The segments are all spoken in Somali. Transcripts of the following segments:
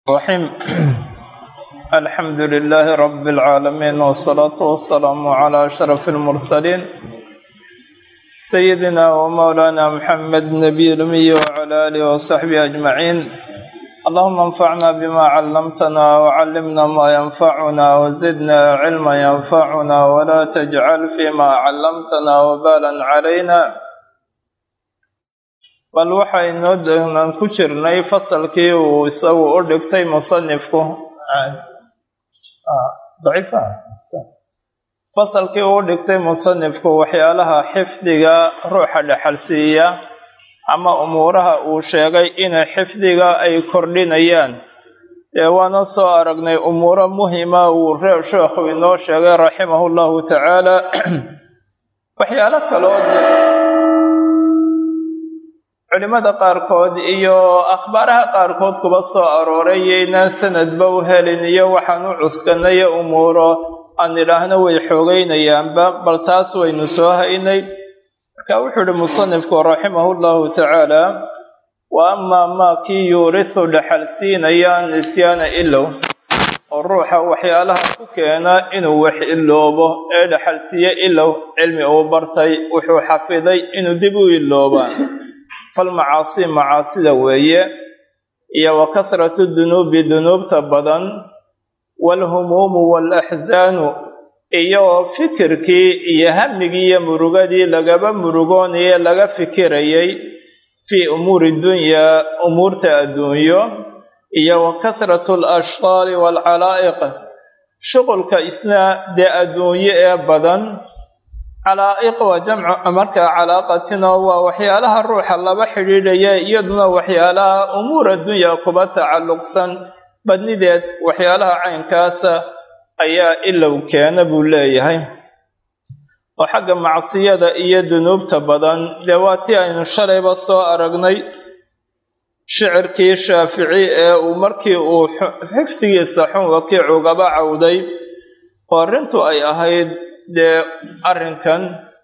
الرحيم الحمد لله رب العالمين والصلاة والسلام على أشرف المرسلين سيدنا ومولانا محمد النبي الأمي وعلى آله وصحبه أجمعين اللهم انفعنا بما علمتنا وعلمنا ما ينفعنا وزدنا علما ينفعنا ولا تجعل فيما علمتنا وبالا علينا bal waxaynoo doonan ku jirnay fasalkii uu isagu u dhigtay musanifku fasalkii uu u dhigtay musanifku waxyaalaha xifdiga ruuxa dhexalsiiya ama umuuraha uu sheegay inay xifdiga ay kordhinayaan dee waana soo aragnay umuuro muhima uu reer sheekhu inoo sheegay raximahu llahu tacaala waxyaalo kaloo culimada qaarkood iyo akhbaaraha qaarkood kuba soo arooray yaynaan sanadba u helin iyo waxaan u cuskanayo umuuro aan idhaahno way xoogaynayaanba bal taas waynu soo haynay marka wuxuu ihi musanifku raximahu llahu tacaala wa amaa maa kii yuurisu dhexalsiinaya nisyaana ilow oo ruuxa waxyaalaha ku keena inuu wax iloobo ee dhexalsiiye ilow cilmi uu bartay wuxuu xafiday inuu dib u iloobaa falmacaasi macaasida weeye iyo wa kathratu dunuubi dunuubta badan waalhumuumu waalaxsaanu iyo fikirkii iyo hamigii iyo murugadii lagaba murugoonayee laga fikirayay fii umuuri dunyaa umuurta adduunyo iyo wa kathratu alashqaali waalcalaa'iq shuqulka isna dee adduunyo ee badan calaa'iq waa jamcu markaa calaaqatina waa waxyaalaha ruuxa laba xidhiidhaya iyaduna waxyaalaha umuur addunya kuba tacalluqsan badnideed waxyaalaha caynkaasa ayaa ilow keena buu leeyahay oo xagga macsiyada iyo dunuubta badan dee waa tii aynu shalayba soo aragnay shicirkii shaafici ee uu markii uu xifdigiisa xun wakiicugaba cawday oo arrintu ay ahayd dee arrinkan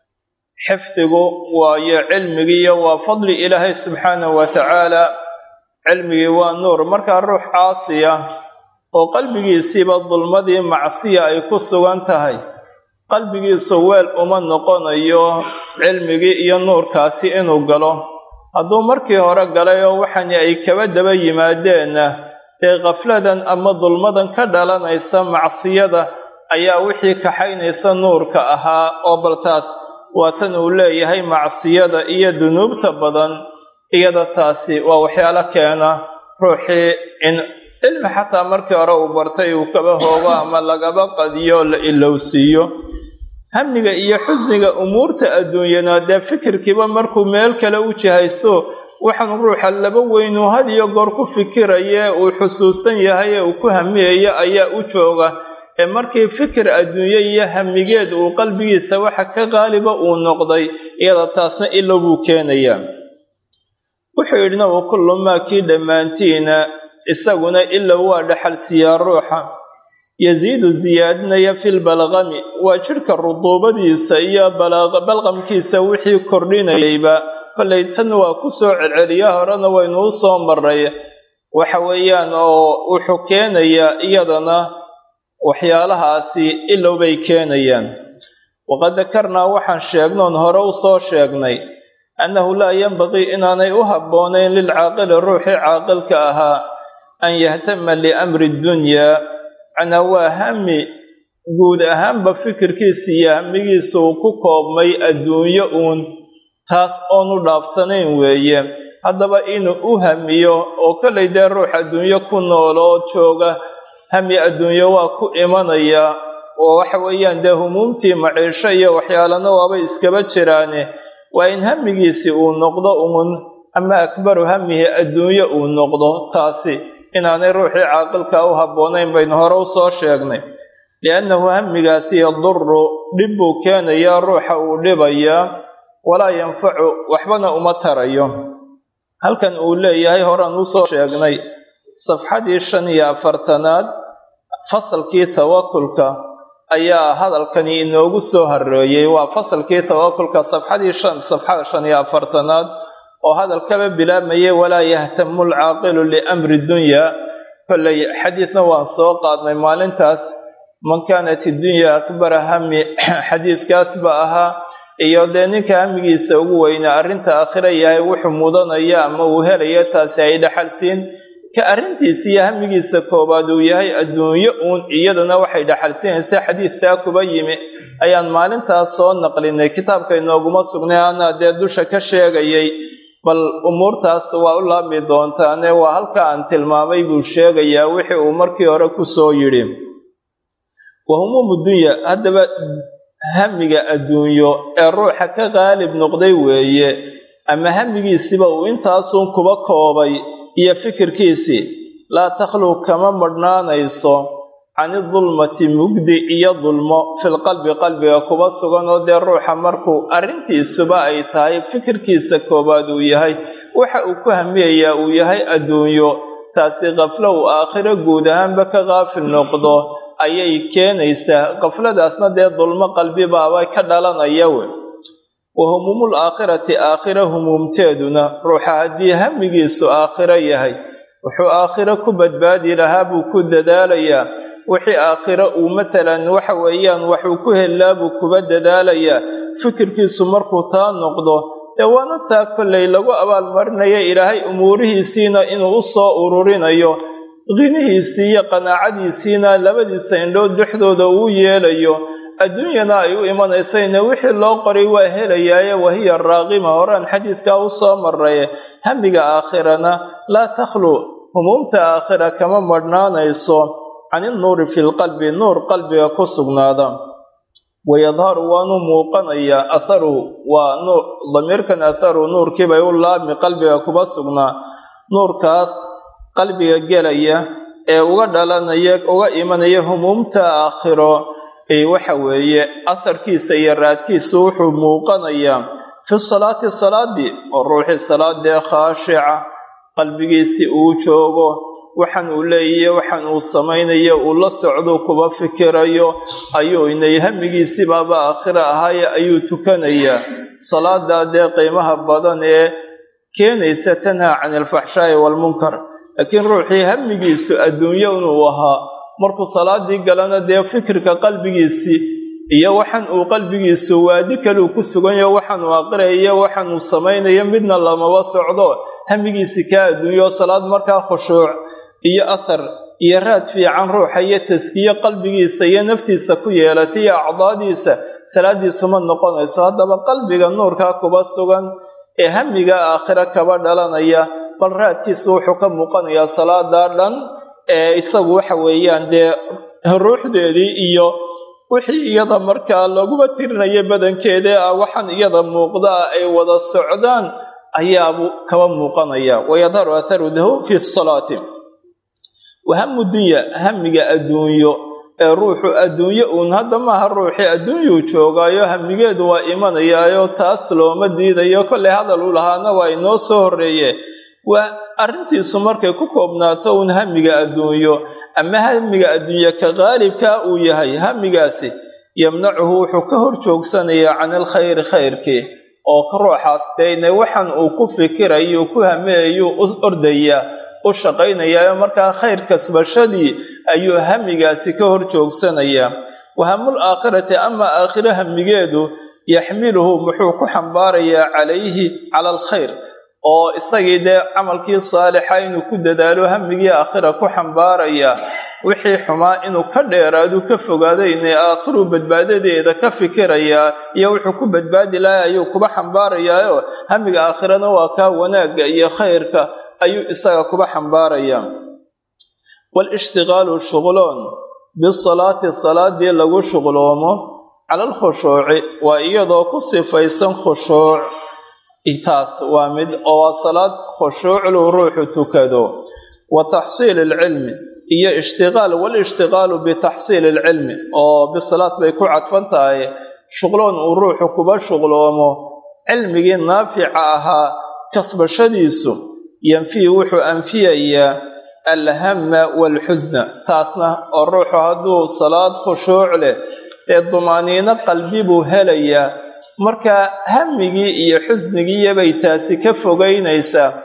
xifdigu waayo cilmigiiyo waa fadli ilaahay subxaanahu wa tacaala cilmigii waa nuur markaa ruux caasiya oo qalbigiisiiba dulmadii macsiya ay ku sugan tahay qalbigiisu weel uma noqonayo cilmigii iyo nuurkaasi inuu galo hadduu markii hore galay oo waxani ay kaba daba yimaadeenna dee khafladan ama dulmadan ka dhalanaysa macsiyada ayaa wixii kaxaynaysa nuurka ahaa oo baltaas waa tan uu leeyahay macsiyada iyo dunuubta badan iyada taasi waa waxyaalo keena ruuxii in cilmi xataa markii hore uu bartay uu kaba hoogo ama lagaba qadiyo la ilowsiiyo hamiga iyo xusniga umuurta adduunyana dee fikirkiiba markuu meel kale u jihaysto waxaan ruuxa laba weynuu had iyo goor ku fikiraye uu xusuusan yahay ee uu ku hamiyayo ayaa u jooga ee markii fikir adduunye iyo hamigeed uu qalbigiisa waxa ka qaaliba uu noqday iyada taasna ilow buu keenayaa wuxuu yidhina wa kullu maa kii dhammaantiina isaguna ilow waa dhexalsiiyaa ruuxa yasiidu siyaadinaya filbalqami waa jidhka ruduubadiisa iyo balqamkiisa wixii kordhinayayba kollay tan waa ku soo celceliya horena waynuu soo maray waxa weeyaan oo wuxuu keenayaa iyadana waxyaalahaasi ilow bay keenayaan waqad dakarnaa waxaan sheegnoon hore u soo sheegnay annahu laa yenbaqii inaanay u habboonayn lilcaaqili ruuxii caaqilka ahaa an yahtama liamri dunyaa macnaa waa hami guud ahaanba fikirkiisa iyo hamigiisa uu ku koobmay adduunyo uun taas oonu dhaafsanayn weeye haddaba inuu u hamiyo oo kollay dee ruux adduunyo ku nooloo jooga hami adduunyo waa ku imanaya oo waxa weeyaan dee humuumtii maciisho iyo waxyaalana waabay iskaba jiraane waa in hamigiisi uu noqdo uun ama akbaru hamihi adduunyo uu noqdo taasi inaanay ruuxii caaqilka u habboonayn baynu hore u soo sheegnay liannahu hamigaasi yaduru dhib buu keenayaa ruuxa uu dhibayaa walaa yanfacu waxbana uma tarayo halkan uu leeyahay horaan usoo sheegnay safxadii shan iyo afartanaad fasalkii tawakulka ayaa hadalkani inoogu soo hareeyey waa fasalkii tawakulka safxadii shan safxada shan iyo afartanaad oo hadalkaba bilaabmayay walaa yahtamu lcaaqilu liamri dunyaa kolley xadiidna waan soo qaadnay maalintaas man kaanat iddunya akbara hami xadiidkaasba ahaa iyo dee ninka hamigiisa ugu weynaa arrinta aakhira yahay wuxuu mudanaya ama uu helaya taasi ay dhaxalsiin ka arrintiisa iyo hamigiisa koowaad uu yahay adduunyo uun iyadana waxay dhaxalsiinaysa xadiidtaa kuba yimi ayaan maalintaas soo naqlinay kitaabka inooguma sugnay anaa dee dusha ka sheegayay bal umuurtaas waa u laabmi doontaane waa halka aan tilmaamay buu sheegayaa wixii uu markii hore kusoo yidhi wa humuumu dunya haddaba hamiga adduunyo ee ruuxa ka qaalib noqday weeye ama hamigiisiba uu intaasuun kuba koobay iyo fikirkiisii laa takhluu kama madhnaanayso cani dulmati mugdi iyo dulmo filqalbi qalbiga kuba sugan oo dee ruuxa markuu arrintiisuba ay tahay fikirkiisa koowaad uu yahay waxa uu ku hamiyayaa uu yahay adduunyo taasi kaflo uu aakhiro guud ahaanba ka qaafil noqdo ayay keenaysaa kafladaasna dee dulmo qalbibaaba ka dhalanaya we wa humuumul aakhirati aakhira humuumteeduna ruuxa haddii hamigiisu aakhiro yahay wuxuu aakhiro ku badbaadi lahaa buu ku dadaalayaa wixii aakhiro uu matalan waxa weeyaan waxuu ku helaa buu kuba dadaalayaa fikirkiisu markuu taa noqdo dee waana taa kollay lagu abaalmarinaya ilaahay umuurihiisiina inuu u soo ururinayo qinihiisii iyo qanaacadiisiina labadiisa indhood dhexdooda uu yeelayo adduunyana ay u imanaysayna wixii loo qoray waa helayaaye wahiya raaqima horaan xadiidkaa u soo maray hamiga aakhirana laa takhluu humuumta aakhira kama madhnaanayso can innuuri fi lqalbi nuur qalbiga ku sugnaada wayadharu waanu muuqanayaa atharuhu waa damiirkan atharuhu nuurkiibay u laabmi qalbiga kuba sugnaa nuurkaas qalbiga gelaya ee uga dhalanaya uga imanaya humuumta aakhiro ee waxa weeye atharkiisa iyo raadkiisu wuxuu muuqanayaa fi salaati salaadii oo ruuxii salaadee khaashica qalbigiisii uu joogo waxaan uu leeyaye waxaan uu samaynayo uu la socdo kuba fikirayo ayuu inay hamigiisibaaba aakhiro ahaaye ayuu tukanayaa salaadaa dee qiimaha badan ee keenaysa tanhaa cani alfaxshaa'i waalmunkar laakiin ruuxii hamigiisu adduunyo inuu ahaa markuu salaadii galana dee fikirka qalbigiisii iyo waxaan uu qalbigiisu waadi kaleu ku suganyaho waxaan uu aqriyayo waxaan uu samaynayo midna lamaba socdo hamigiisii kaa adduunyo salaad markaa khushuuc iyo athar iyo raad fiican ruuxa iyo taskiye qalbigiisa iyo naftiisa ku yeelatay iyo acdaadiisa salaadiisuma noqonayso haddaba qalbiga nuurkaa kuba sugan ee hamiga aakhiro kaba dhalanaya bal raadkiisu wuxuu ka muuqanayaa salaadaa dhan ee isagu waxa weeyaan dee ruuxdeedii iyo wixii iyada markaa laguma tirinaya badankeeda ah waxaan iyada muuqdaa ay wada socdaan ayaabuu kaba muuqanaya wayadharu atharu dahu fi salaati wahamu dunya hamiga adduunyo ee ruuxu adduunyo uun hadda maaha ruuxii adduunyuu joogaayo hamigeedu waa imanayaayo taas looma diidayo kollay hadal u lahaana waa inoo soo horreeye waa arrintiisu markay ku koobnaato uun hamiga adduunyo ama hamiga adduunye ka qaalibkaa uu yahay hamigaasi yamnacuhu wuxuu ka hor joogsanayaa can alkhayri khayrkii oo ruuxaas deyne waxaan uu ku fikirayo ku hameeyuu u ordayaa u shaqaynayaa markaa khayr kasbashadii ayuu hamigaasi ka hor joogsanayaa wahamul aakhirati ama aakhiro hamigeedu yaxmiluhu muxuu ku xambaarayaa calayhi cala alkhayr oo isagii dee camalkii saalixa inuu ku dadaalo hamigii aakhira ku xambaaraya wixii xumaa inuu ka dheeraadu ka fogaado inay aakhiru badbaadadeeda ka fikirayaa iyo wuxuu ku badbaadi lahay ayuu kuba xambaarayaayo hamiga aakhirana waa kaa wanaagga iyo khayrka ayuu isaga kuba xambaarayaa waalishtigaalu shuqloon bisalaati salaadii lagu shuqloomo cala alkhushuuci waa iyadoo ku sifaysan khushuuc taas waa mid oo waa salaad khushuucluu ruuxu tukado wa taxsiili alcilmi iyo ishtiqaal walishtiqaalu bitaxsiili alcilmi oo bisalaad bay ku cadfan tahay shuqloon uu ruuxu kuba shuqloomo cilmigii naafica ahaa kasbashadiisu yanfihi wuxuu anfiyayaa alhama waalxusna taasna oo ruuxu hadduu salaad khushuuc leh ee dumaaniino qalbi buu helayaa marka hamigii iyo xusnigiiyabay taasi ka fogaynaysaa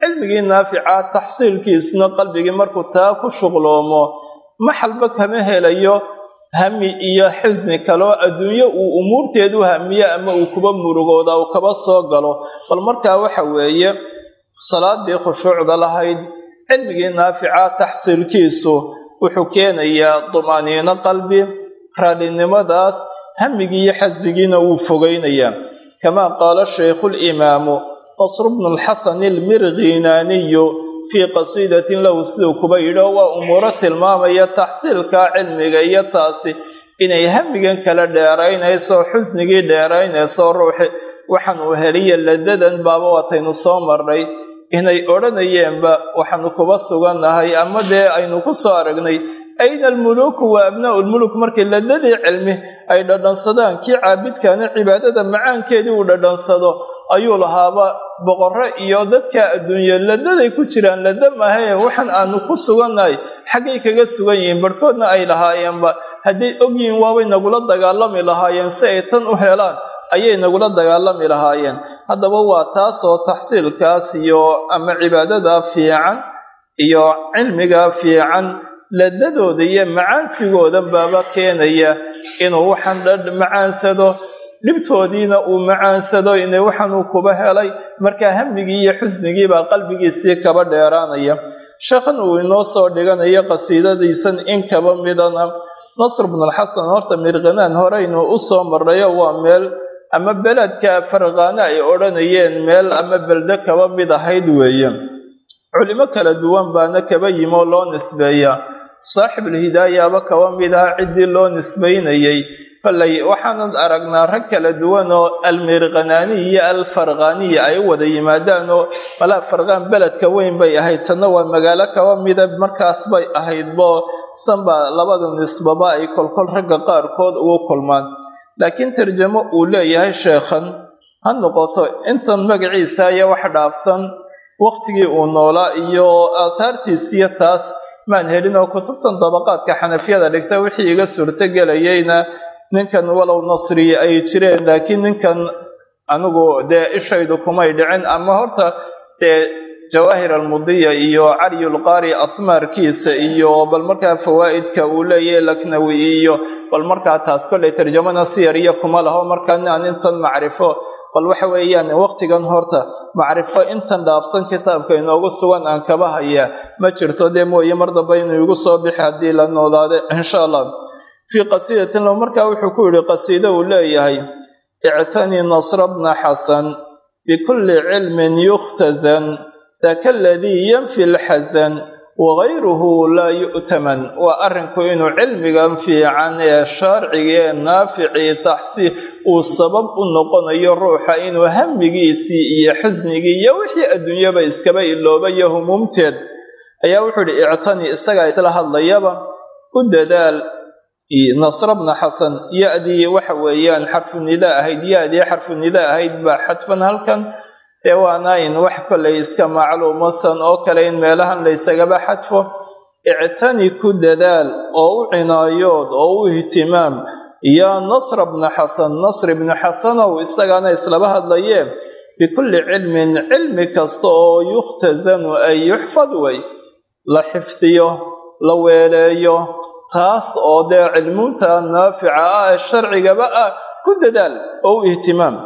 cilmigii naafica taxsiilkiisuna qalbigii markuu taa ku shuqloomo maxalba kama helayo hami iyo xisni kaloo adduunyo uu umuurteedu hamiyo ama uu kuba murugooda uu kaba soo galo bal markaa waxa weeye salaadii khushuucda lahayd cilmigii naafica taxsiilkiisu wuxuu keenayaa dumaniino qalbi raallinimadaas hamigii iyo xasdigiina wuu fogeynayaa kamaa qaala shaykhu limaamu qasru bnu lxasan almirghinaaniyu fii qasiidatin lahu siduu kuba yidhi oo waa umuuro tilmaamaya taxsiilka cilmiga iyo taasi inay hamigan kala dheeraynayso xusnigii dheeraynayso ruuxi waxaan uu heliya ladadan baaba wataynu soo marnay inay odhanayeenba waxaanu kuba sugannahay ama dee aynu ku soo aragnay ayna almuluuku wa abnaa'u lmuluk markay ladadii cilmi ay dhadhansadaan kii caabidkaana cibaadada macaankeedii uu dhadhansado ayuu lahaaba boqorro iyo dadka adduunye ladaday ku jiraan lada mahae waxaan aanu ku sugannahay xaggay kaga sugan yihiin barhkoodna ay lahaayeenba hadday ogyihiin waabay nagula dagaalami lahaayeen si ay tan u helaan ayay nagula dagaalami lahaayeen haddaba waa taasoo taxsiilkaas iyo ama cibaadada fiican iyo cilmiga fiican ladadooda iyo macaansigooda baaba keenaya inuu waxaan macaansado dhibtoodiina uu macaansado ina waxaanuu kuba helay markaa hamigii iyo xusnigii baa qalbigiisii kaba dheeraanaya sheekhan uu inoo soo dhiganayo qasiidadiisan in kaba midana nasr bnulxasan horta mirqanaan horeynu u soo marnayo waa meel ama beledka farqaane ay odhanayeen meel ama belde kaba mid ahayd weeye culimo kala duwan baana kaba yimoo loo nisbeeyaa saaxibulhidaayaaba kaba mid aha ciddii loo nisbaynayay kollay waxaanan aragnaa rag kala duwan oo almirqanaaniy iyo alfarqaaniya ay u wada yimaadaan oo malaa farqaan beledka weyn bay ahayd tanna waa magaalo kaba mida markaas bay ahaydbo sanba labada nisbaba ay kolkol ragga qaarkood ugu kulmaan laakiin tarjamo uu leeyahay sheekhan ha noqoto intan magaciisa ayaa wax dhaafsan waqtigii uu noolaa iyo aathaartiisiyo taas maan helin oo kutubtan dabaqaadka xanafiyada dhigta wixii iga suurtogelayayna ninkan walow nasri ay jireen laakiin ninkan anigu dee ishaydu kumay dhicin ama horta dee jawaahir almudiya iyo caryulqaari ahmaarkiisa iyo bal markaa fawaa'idka uu leeyahay laknawi iyo bal markaa taas kollay tarjamana siyar iyo kuma laho markaa aan intan macrifo bal waxa weeyaan waqtigan horta macrifo intan dhaafsan kitaabka inoogu sugan aan kaba hayaa ma jirto dee mooye mar dambe inuu igu soo bixi haddii la noolaada insha allah fii qasiidatin lo markaa wuxuu ku yidhi qasiido uu leeyahay ictanii nasra bna xasan bikulli cilmin yukhtazan daka aladii yanfi lxasan wagayruhu laa yu'taman waa arrinku inuu cilmigan fiican ee sharciga ee naaficii taxsiil uu sabab u noqonayo ruuxa inuu hamigiisii iyo xisnigii iyo wixii adduunyaba iskaba iloobayo humuumteed ayaa wuxuu idhi ictanii isagaa isla hadlayaba u dadaal nasra bna xasan ya-dii waxa weeyaan xarfu nida ahayd ya-dii xarfu nida ahayd baa xadfan halkan dee waanayn wax kollay iska macluumasan oo kale in meelahan laysagaba xadfo ictani ku dadaal oo u cinaayood oo u ihtimaam yaa nasra bna xasan nasr ibnu xasanow isagaana islaba hadlayee bikulli cilmin cilmi kasta oo yukhtazanu ay yuxfad way la xifdiyo la weeleeyo taas oo dee cilmunta naafica ah ee sharcigaba ah ku dadaal oo u ihtimaam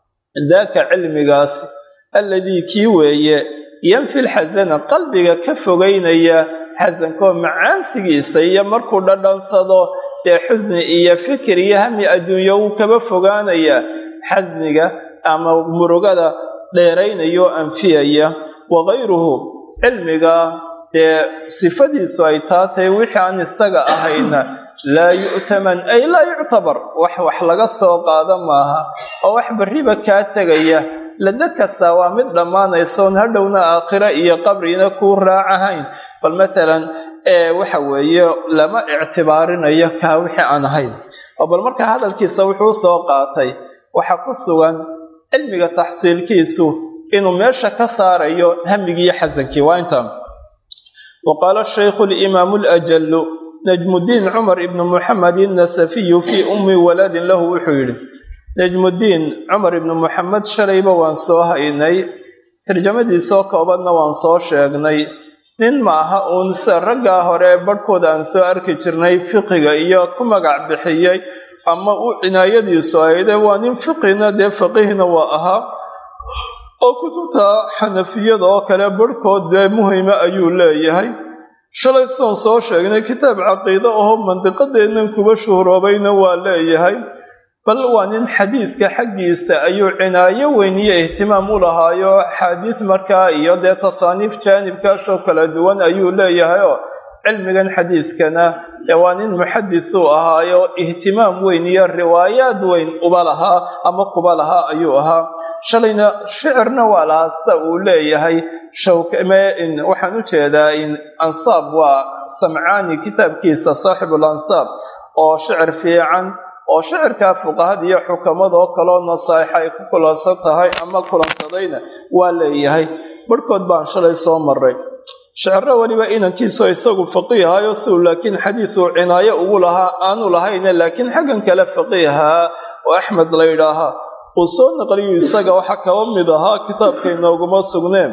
daaka cilmigaas alladii kii weeye yanfi lxasana qalbiga ka fogeynaya xasankoo macaansigiisa iyo markuu dhadhansado dee xusni iyo fikir iyo hami adduunyo wuu kaba fogaanaya xasniga ama murugada dheeraynayoo anfiyaya wagayruhu cilmiga dee sifadiisu ay taa tahay wixii aan isaga ahayna laa yu'taman ay laa yuctabar wax wax laga soo qaado maaha oo wax barriba kaa tegaya lada kastaa waa mid dhammaanaysoon hadhowna aakhiro iyo qabrina kuu raacahayn bal maalan waxa weeye lama ictibaarinayo kaa wixii aan ahayn oo bal markaa hadalkiisa wuxuu soo qaatay waxa ku sugan cilmiga taxsiilkiisu inuu meesha ka saarayo hamigiiyo xasankii waa intaan wa qaala shaykhu limaamu lajalu najmudiin cumar ibnu muxamed innasafiyu fii ummi waladin lahu wuxuu yidhi najmudiin cumar ibnu muxamed shalayba waan soo haynay tarjamadiisoo koobanna waan soo sheegnay nin maaha uun sida raggaa hore barhkooda aan soo arki jirnay fiqiga iyo ku magac bixiyey ama u cinaayadiisu ayde waa nin fiqina dee faqihna waa ahaa oo kutubta xanafiyada oo kale barhkood dee muhima ayuu leeyahay shalay soon soo sheegnay kitaab caqiide ahoo mandiqadeennan kuba shuhroobayna waa leeyahay bal waa nin xadiidka xaggiisa ayuu cinaayo weyn iyo ihtimaam u lahaayo axaadiid markaa iyo dee tasaaniif jaanibkaasoo kala duwan ayuu leeyahay oo cilmigan xadiidkana dee waa nin muxadis uu ahaayo ihtimaam weyn iyo riwaayaad weyn uba lahaa ama kuba lahaa ayuu ahaa shalayna shicirna waa lahaa sida uu leeyahay waxaan u jeedaa in ansaab waa samcaani kitaabkiisa saaxibul ansaab oo shicir fiican oo shicirkaa fuqahada iyo xukamada oo kaleo nasaaix ay ku kulansan tahay ama kulansadayna waa leeyahay barhkood baan shalay soo maray shiciro weliba inankiisoo isagu faqiihayo siuu laakiin xadiiduu cinaayo ugu lahaa aanu lahayne laakiin xaggan kale faqiihaa oo axmed la yidhaahaa uu soo naqliyu isaga waxaa kaba mid ahaa kitaabka inooguma sugneen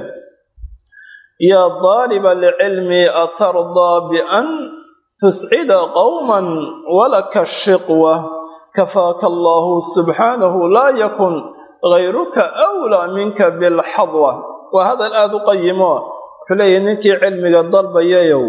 yaa daaliba licilmi atardaa bian tuscida qowman walaka shiqwa kafaaka allahu subxaanahu laa yakun gayruka wlaa minka bilxadwa waa hadal aada u qayimo wuxuu leeyahy ninkii cilmiga dalbayayow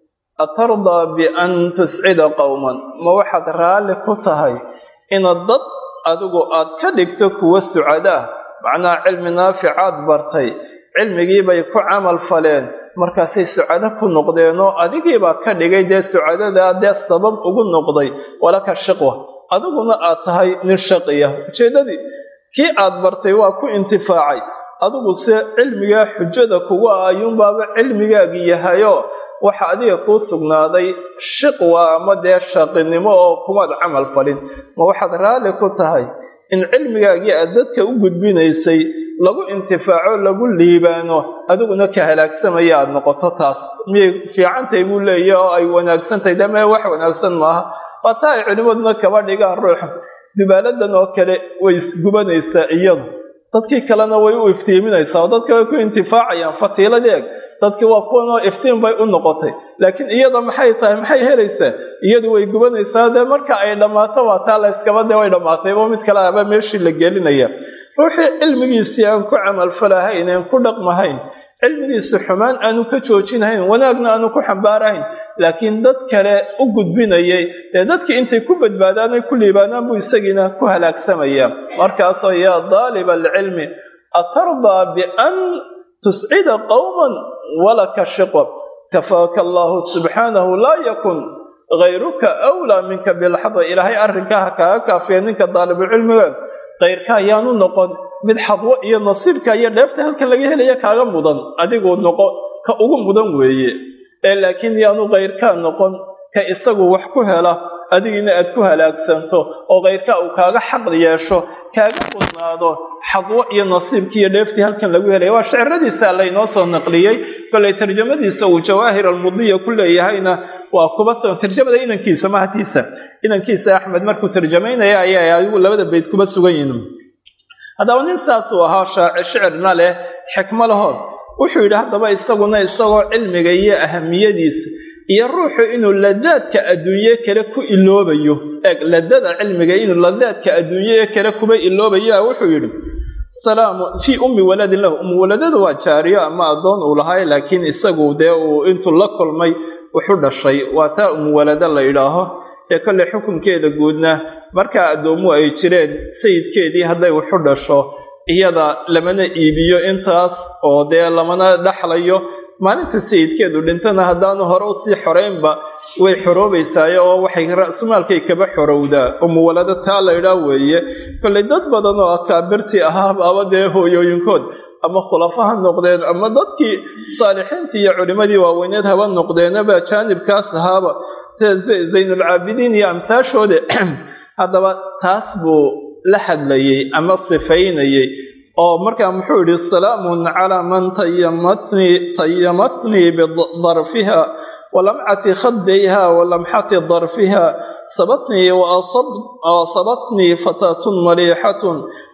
atardaa bian tuscida qowman ma waxaad raalli ku tahay inaad dad adigu aad ka dhigto kuwa sucadaa macnaha cilmi naaficaad bartay cilmigiibay ku camal faleen markaasay sucado ku noqdeenoo adigiibaa ka dhigay dee sucadadaa dee sabab ugu noqday walaka shiqwa adiguna aad tahay nin shaqiya ujeeddadii kii aad bartay waa ku intifaacay adigu se cilmigaa xujada kugu ah ayuunbaaba cilmigaagii yahayo waxa adiga kuu sugnaaday shiqwa ama dee shaqinimo oo kumaad camal falin ma waxaad raalli ku tahay in cilmigaagii aad dadka u gudbinaysay lagu intifaaco lagu liibaano adiguna ka halaagsamaya aad noqoto taas miyay fiicantahay buu leeyahy oo ay wanaagsantahay deme wax wanaagsan maaha waa taa ay culimmaduna kaba dhigaan ruux dubaaladan oo kale way isgubanaysaa iyadu dadkii kalena way u iftiiminaysaa oo dadka way ku intifaacayaan fatiiladeeg dadkii waa kuwanoo iftiin bay u noqotay laakiin iyada maxay tahay maxay helaysaa iyadu way gubanaysaa dee marka ay dhammaato waa taa la yskaba dee way dhammaatayba mid kale aba meeshii la gelinaya ruuxii cilmigiisii aan ku camalfalahayn aan ku dhaqmahayn cilmigiisa xumaan aanu ka joojinahayn wanaagna aanu ku xambaarahayn laakiin dad kale u gudbinayay dee dadkii intay ku badbaadaan ay ku liibaanaan buu isagiina ku halaagsamaya markaasoo yaa daaliba alcilmi atardaa bian tuscida qowman walaka shiqwa kafaaka allahu subxaanahu laa yakun gayruka wlaa minka bilxadwa ilaahay arrinkaa ha kaaga kaafiya ninka daalibucilmiga kayrka ayaanu noqon mid xadwo iyo nasiibka iyo dheefta halkan laga helaya kaaga mudan adiguu noqo ka ugu mudan weeye ee laakiin yaanu kayrkaa noqon ka isagu wax ku hela adigiina aad ku halaagsanto oo kayrkaa uu kaaga xaq yeesho kaaga mudnaado xadwo iyo nasiibkii iyo dheeftii halkan lagu helaya waa shiciradiisa laynoo soo naqliyey kolay tarjamadiisa uu jawaahir almudiya ku leeyahayna waa kuba soo tarjamada inankiisa mahatiisa inankiisa axmed markuu tarjamaynaya ayaa adigu labada bayd kuba sugan yihin haddaba nin saasuu ahaa shicirna leh xikmo lahood wuxuu yidhi haddaba isaguna isagoo cilmiga iyo ahamiyadiisa iyo ruuxu inuu ladaadka adduunye kale ku iloobayo eeg ladada cilmiga inuu ladaadka adduunye kale kuba iloobayo wuxuu yidhi salaamu fii ummi waladin lahu ummi waladadu waa jaariyo ama addoon uu lahay laakiin isagu dee uu intuu la kulmay wuxu dhashay waa taa ummi walada la yidhaaho ee kolley xukunkeeda guudna markaa addoomuhu ay jireen sayidkeedii hadday wuxu dhasho iyada lamana iibiyo intaas oo dee lamana dhexlayo maalinta sayidkeedu dhintana haddaanu hore usii xoraynba way xoroobaysaayo oo waxay ra-sumaalkay kaba xorowdaa umuwalado taa laydhaa weeye kollay dad badan oo akaabirtii ahaa aba dee hooyooyinkood ama khulafa ha noqdeen ama dadkii saalixiintii iyo culimmadii waaweyneed haba noqdeenaba jaanibkaas ahaaba zaynulcaabidiin iyo amhaashooda haddaba taas buu la hadlayay ama sifaynayay oo markaa muxuu yidhi salaamun calaa man tayamatnii tayamatnii bidarfiha walamcati khadayha walamxati darfiha sabatnii waasabatnii fataatun maliixatun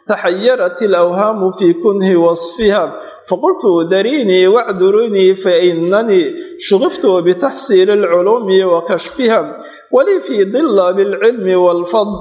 taxayarat alawhaamu fii kunhi wasfiha faqultu dariinii wacdurunii fainanii shugiftu bitaxsiili alculuumi wa kashfiha walii fii dilaabi alcilmi waalfadl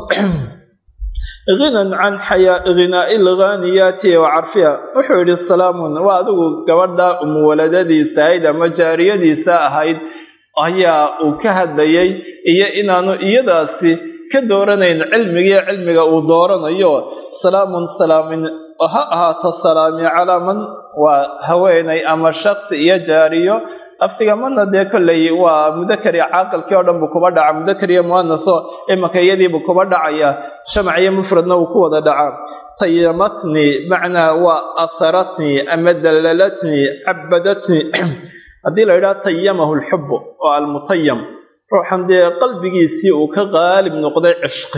hinan can hinaa'i alghaaniyaati wa carfiha wuxuu yidhi salaamun waa adigu gabadha umuwaladadiisa ahayd ama jaariyadiisa ahayd ayaa uu ka hadlayay iyo inaanu iyadaasi ka dooranayn cilmigiiyo cilmiga uu dooranayo salaamun salaamin ha ahaato salaami calaa man waa haweenay ama shaksi iyo jaariyo aftiga mana dee kolley waa mudakar iyo caaqilkii oo dhan buu kuba dhaca mudakar iyo muanaso imanka iyadiibuu kuba dhacaya jamac iyo mufradna wuu ku wada dhacaa tayamatnii macnaa waa asaratnii ama dallalatnii cabadatnii haddii la yidhaha tayamahu lxubu oo almutayam ruuxan dee qalbigiisii uu ka qaalib noqday cishqi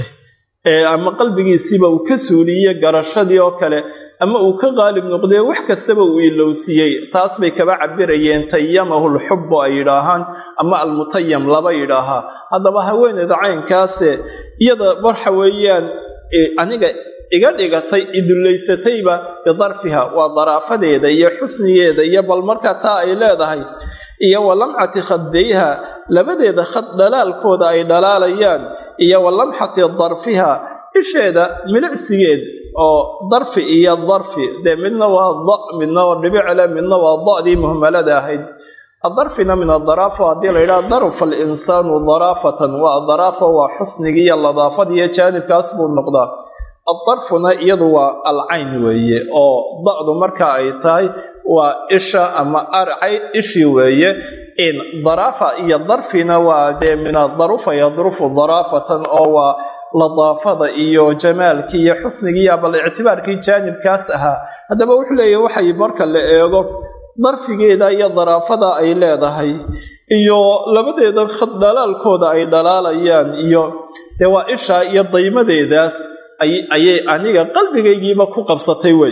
ama qalbigiisiiba uu ka suuliyey garashadii oo kale ama uu ka qaalib noqday wax kastaba uu ilowsiiyey taas bay kaba cabirayeen tayamahu lxubu ay yidhaahaan ama almutayam laba yidhaahaa haddaba haweeneyda caynkaase iyada waxa weeyaan aniga iga dhigatay idullaysatayba bidarfiha waa daraafadeeda iyo xusnigeeda iyo bal markaa taa ay leedahay iyo wa lamcati khadayha labadeeda khad dhalaalkooda ay dhalaalayaan iyo wa lamxati darfiha isheeda milicsigeed oo darfi iyo darfi dee midna waa da midna waa dhibicele midna waa da'dii muhmalada ahayd adarfina min adaraafa haddii la yidhaha darfa alinsaanu daraafatan waa daraafa waa xusnigii iyo ladaafadiiyo jaanibkaas buu noqdaa addarfuna iyadu waa alcayn weeye oo da'du marka ay tahay waa isha ama arcay ishii weeye in daraafa iyo darfina waa dee min adarufa yadrufu daraafatan oo waa ladaafada iyo jamaalkii iyo xusnigiiya bal ictibaarkii jaanibkaas ahaa haddaba wuxuu leeyahy waxay marka la eego darfigeeda iyo daraafada ay leedahay iyo labadeeda khad dhalaalkooda ay dhalaalayaan iyo dee waa isha iyo daymadeedaas ayay aniga qalbigaygiiba ku qabsatay wey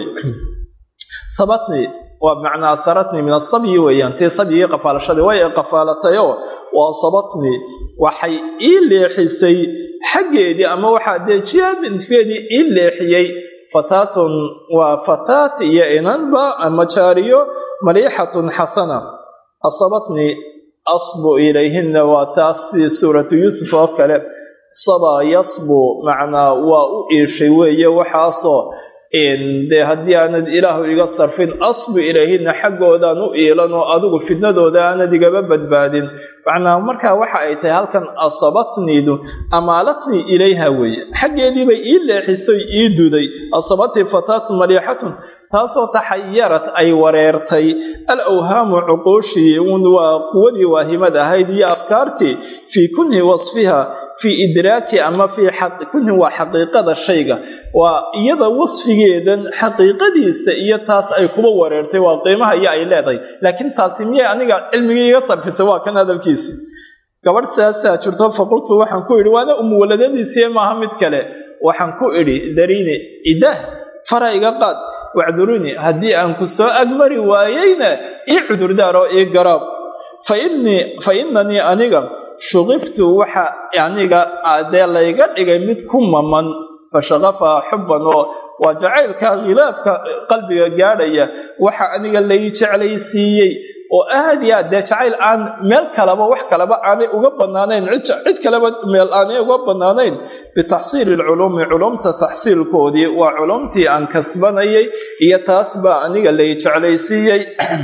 sabatni waa macnaa saratni min asabyi weeyaan tii sabyigii qafaalashadii way qafaalatayoo waa sabatni waxay ii leexisay xaggeedii ama waxaa dee jiabinkeedii ii leexiyey fataatun waa fataat iyo inanba ama jaariyo maliixatun xasana asabatni asbu ilayhina waa taas sidii suuratu yuusuf oo kale sabaa yasbu macnaa waa u iishay weeye waxaasoo dee haddii aanad ilaahu iga sarfin asbu ilayhina xaggoodaan u iilan oo adigu fidnadooda aanad igaba badbaadin macnaa markaa waxa ay tahay halkan asabatniidu amaalatnii ilayha weeye xaggeediibay ii leexisoy ii duday asabatnii fataatun maliixatun taasoo taxayarad ay wareertay al awhaamu cuquushii un waa quwadii waahimad ahayd iyo afkaartii fii kunhi wasfiha fii idraaki ama fii kunhi waa xaqiiqada shayga waa iyada wasfigeedan xaqiiqadiisa iyo taas ay kuba wareertay waa qiimaha iyo ay leedahay laakiin taasi miyay aniga cilmigii iga sarfisay waa kan hadalkiisi gabadh saasaa jirto faqultu waxaan ku idhi waana umuwaladadiisii maaha mid kale waxaan ku idhi dariini idah fara iga qaad wacduruni haddii aan ku soo agmari waayeyna ii cudurdaaroo ii garaab fa inanii aniga shugiftu waxa aniga dee layga dhigay mid ku maman fashaqafaha xubban oo waa jacaylka khilaafka qalbiga gaadhaya waxa aniga lay jeclaysiiyey oo aad iyo aad dee jacayl aan meel kaleba wax kaleba aanay uga banaanayn cid kaleba meel aanay uga banaanayn bitaxsiili lculuumi culumta taxsiilkoodii waa culumtii aan kasbanayay iyo taas baa aniga lay jeclaysiiyey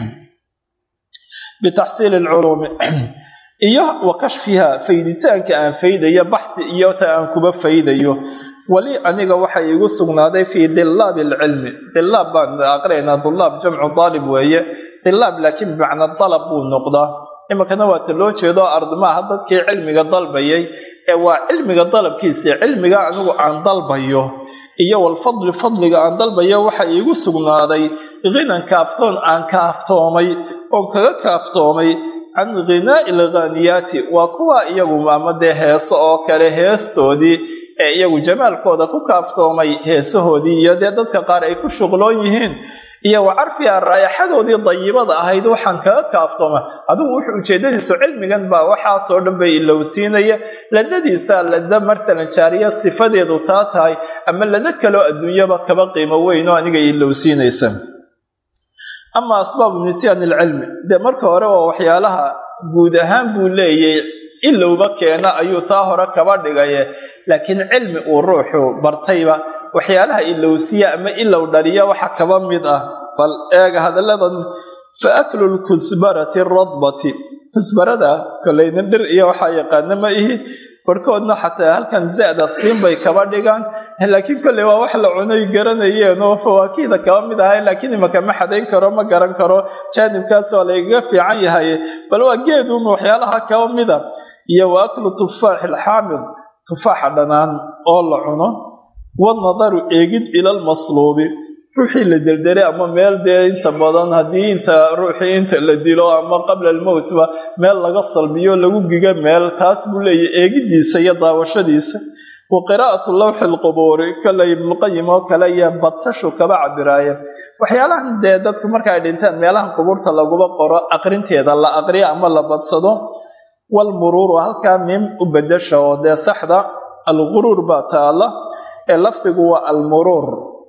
bitaxsiili lculuumi iyo wa kashfiha fayditaanka aan faydayo baxdi iyo ta aan kuba faydayo weli aniga waxa iigu sugnaaday fii dilaabi alcilmi dilaab baan aqrinaynaa dulaab jamcu daalib weeye dilaab laakiin bimacnaa dalab buu noqdaa iminkana waata loo jeedo ardmaaha dadkii cilmiga dalbayay ee waa cilmiga dalabkiisa cilmiga anigu aan dalbayo iyo walfadli fadliga aan dalbayo waxa iigu sugnaaday hinan kaaftoon aan kaaftoomay oon kaga kaaftoomay can ghinaa'i alghaaniyaati waa kuwa iyagu ama dee heeso oo kale heestoodii ee iyagu jamaalkooda ku kaaftoomay heesahoodii iyo dee dadka qaar ay ku shuqloon yihiin iyo wa carfiha raayaxadoodii dayibada ahayd waxaan kaga kaaftooma adigu wuxuu ujeedadiisu cilmigan baa waxaasoo dhan bay ilowsiinaya ladadiisa lada matalan jaariya sifadeedu taa tahay ama lada kaloo adduunyaba kaba qiimo weyn oo aniga ilowsiinaysa ama asbaabu nisyaan ilcilmi dee marka hore waa waxyaalaha guud ahaan buu leeyay ilowba keena ayuu taa hore kaba dhigaye laakiin cilmi uu ruuxu bartayba waxyaalaha ilowsiya ama ilow dhaliya waxa kaba mid ah bal eega hadalladan fa aklu lkusbarati radbati kusbarada kolayna dhir iyo waxaa yaqaana ma ihi barhkoodna xataa halkan zada siin bay kaba dhigaan laakiin kolley waa wax la cunay garanayeen oo fawaakihda kaba mid ahay laakiin imaka ma xadayn karo ma garan karo jaanibkaas waa laygaga fiican yahay bal waa geedun waxyaalaha kaba mida iyo wa aklu tufaaxi alxaamid tufaaxa dhanaan oo la cuno wanadaru eegid ila lmasluubi ruuxii la deldelay ama meel dee inta badan haddii inta ruuxii inta la dilo ama qabla almowtba meel laga salbiyo lagu giga meel taas buu leeyahy eegidiisa iyo daawashadiisa wa qiraa'atu lawxi lqubuuri kale ibnuqayim oo kale iyo badsashu kaba cabiraaya waxyaalahan dee dadku marka ay dhinteen meelahan qubuurta laguba qoro aqrinteeda la aqriyo ama la badsado walmuruuru halkaa miim u bedasha oo dee saxda alguruur baa taala ee lafdigu waa almuruur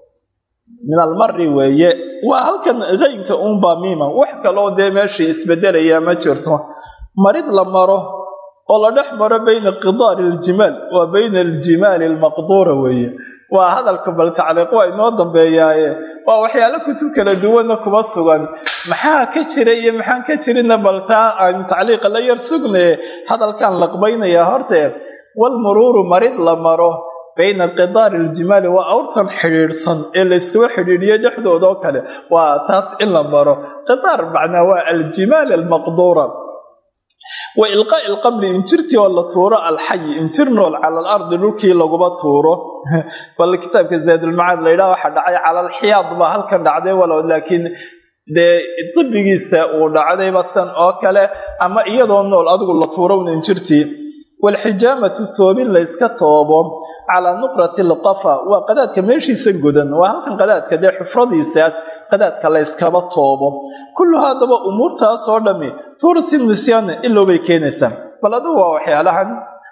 min almari weeye waa halkan keynka uunbaa miima wax kaloo dee meeshii isbedelaya ma jirto marid la maro oo la dhex maro bayna qidaari aljimaal waa bayna aljimaali almaqduura weeye waa hadalka bal tacliiq waa inoo dambeeyaaye waa waxyaalo kutub kala duwanna kuma sugan maxaa ka jira iyo maxaan ka jirina bal taa aan tacliiqa la yar sugnaye hadalkaan laqbaynayaa hortee walmuruuru marid la maro bayna qidaari aljimaali waa awrtan xidhiidhsan ee layskuba xidhiidhiyo dhexdooda oo kale waa taas in la maro qidaar macnaa waa aljimaal almaqduura wa ilqaa'i alqabli injirtii oo la tuuro alxayi injir nool cala alardi dhulkii laguba tuuro bal kitaabka zaadulmacaad la yidhaha waxaa dhacay cala alxiyaad baa halkan dhacday walow laakiin dee dibigiisa uu dhacdayba san oo kale ama iyadoo nool adigu la tuurowna injirtii waalxijaamatu toobin layska toobo calaa nuqrati alqafa waa qadaadka meeshiisa godan waa halkan qadaadka dee xufradiisaas qadaadka layskaba toobo kulluha haddaba umuurtaas oo dhami tuurati nisyaana ilowbay keenaysaa bal adigu waa waxyaalahan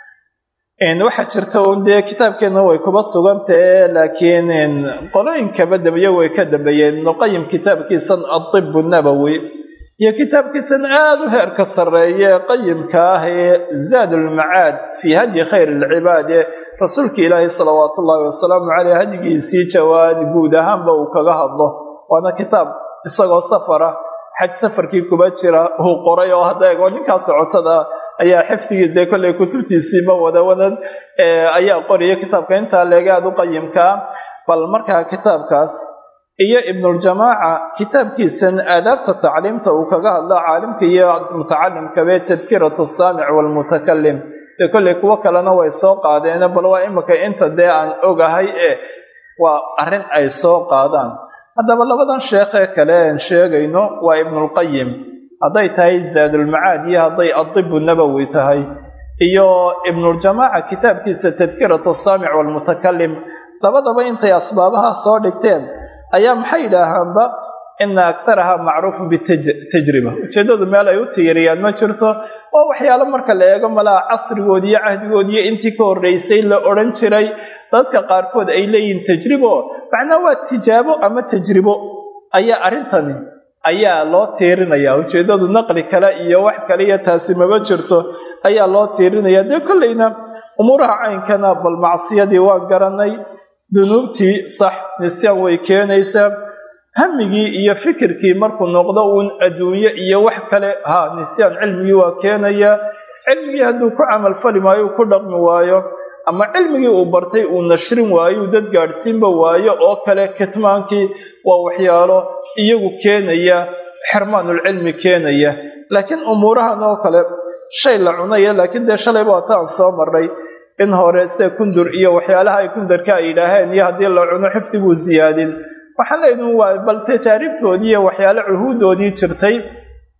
waxaa jirta un dee kitaabkeenna way kuba sugantahe laakiin qolooyinkaba dambeeye way ka dambeeyeen ibnuqayim kitaabkiisan adibu nabowi iyo kitaabkiisan aada u heerka sarreeye qayimka ah ee zaad ulmacaad fii hadyi khayr alcibaad ee rasuulka ilaahi salawaatu ullaahi wasalaamu caleyh hadyigiisii jawaad guud ahaanba uu kaga hadlo waana kitaab isagoo safara xaj safarkii kuba jira uu qoray oo hadda eego ninkaa socotada ayaa xifdigii dee kolley kutubtiisii ma wada wadan ayaa qoraya kitaabka intaa leega aada u qayimkaa bal markaa kitaabkaas iyo ibnuljamaaca kitaabkiisan aadaabta tacliimta uu kaga hadlo caalimka iyo mutacalimkabe tadkiratu saamic waalmutakalim dee kolley kuwo kalena way soo qaadeen bal waa imika inta dee aan ogahay ee waa arrin ay soo qaadaan haddaba labadan sheekhee kale aan sheegayno waa ibnulqayim hadday tahay zaadulmacaad iyo hadday adibu nabowi tahay iyo ibnuljamaaca kitaabkiisa tadkiratu saamic waalmutakalim labadaba intay asbaabaha soo dhigteen ayaa maxay yidhaahaanba ina aktaraha macruufun bitajriba ujeeddadu meel ay u tiiriyaan ma jirto oo waxyaalo marka la eego malaha casrigoodi iyo cahdigoodiiyo intii ka horreysay la odhan jiray dadka qaarkood ay leeyihiin tajribo macnaa waa tijaabo ama tajribo ayaa arrintani ayaa loo tiirinaya ujeeddadu naqli kale iyo wax kale iyo taasi maba jirto ayaa loo tiirinaya dee kolleyna umuuraha caynkana bal macsiyadii waan garanay dunuubtii sax nisyaan way keenaysaa hamigii iyo fikirkii markuu noqdo uun adduunye iyo wax kale ha nisyaan cilmigii waa keenayaa cilmigii hadduu ku camalfali maayo uu ku dhaqmi waayo ama cilmigii uu bartay uu nashrin waayo uu dad gaadhsiinba waayo oo kale kitmaankii waa waxyaalo iyagu keenaya xirmaanulcilmi keenaya laakiin umuurahan oo kale shay la cunaya laakiin dee shalayba waata aan soo marray in hore sida kundur iyo waxyaalaha ay kundarka ay yidhaaheen iyo haddii la cuno xifdi buu siyaadin waxaan leeyihin waa bal tajaaribtoodii iyo waxyaale cuhuudoodii jirtay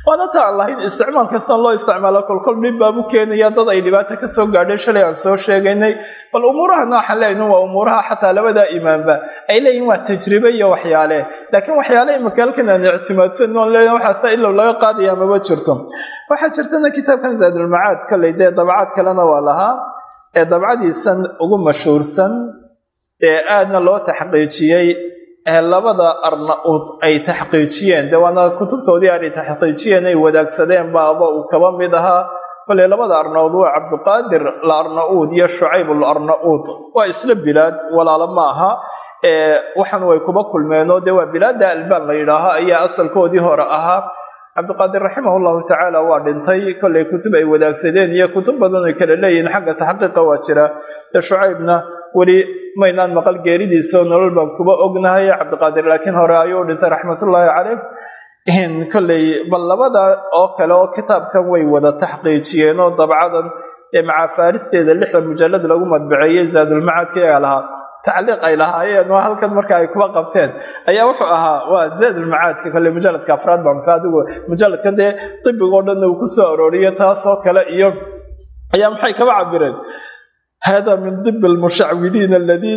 waana ta aan lahayn isticmaal kastan loo isticmaalo kolkol dhib baabu keenaya dad ay dhibaata kasoo gaadhay shalay aan soo sheegaynay bal umuurahana waxaan leeyahin waa umuuraha xataa labadaa imaanba ay leeyihin waa tajribe iyo waxyaale laakiin waxyaale imika halkan aan ictimaadsan oon leeyahin waxaasa ilow laga qaadaya maba jirto waxaa jirtana kitaabkan zaadulmacaad kaley dee dabcaad kalena waa lahaa ee dabcadiisan ugu mashhuursan ee aadna loo taxqiijiyey ee labada arna-uud ay taxqiijiyeen dee waana kutubtoodii aanay taxqiijiyeen ay wadaagsadeen baaba uu kaba mid ahaa bale labada arna-uud waa cabdiqaadir la arna-uud iyo shucayb al arna-uud waa isla bilaad walaalo ma aha waxaan way kuba kulmeenoo dee waa bilaada albaan la yidhaaho ayaa asalkoodii hore ahaa cabdiqaadir raximah llahu tacaala waa dhintay kollay kutub ay wadaagsadeen iyo kutub badan ay kala leeyihiin xagga taxqiiqa waa jira dee shucaybna weli maynaan maqal geeridiisao nolol baan kuba ognahay cabdiqaadir laakiin hore ayuu dhintay raxmatullaahi caleyh kolley bal labada oo kale oo kitaabkan way wada taxqiijiyeen oo dabcadan ee macafaaristeeda lixda mujalad lagu madbaceeyey zaadulmacadka ayaa lahaa tacliiq ay lahaayeen oo halkan marka ay kuba qabteen ayaa wuxuu ahaa waa zaadulmacaadka kolley mujaladka afraad baa maka adigu mujaladkan dee dibigoo dhanna uu ku soo arooriyo taasoo kale iyo ayaa maxay kaba cabireen hada min dib lmushacwidiin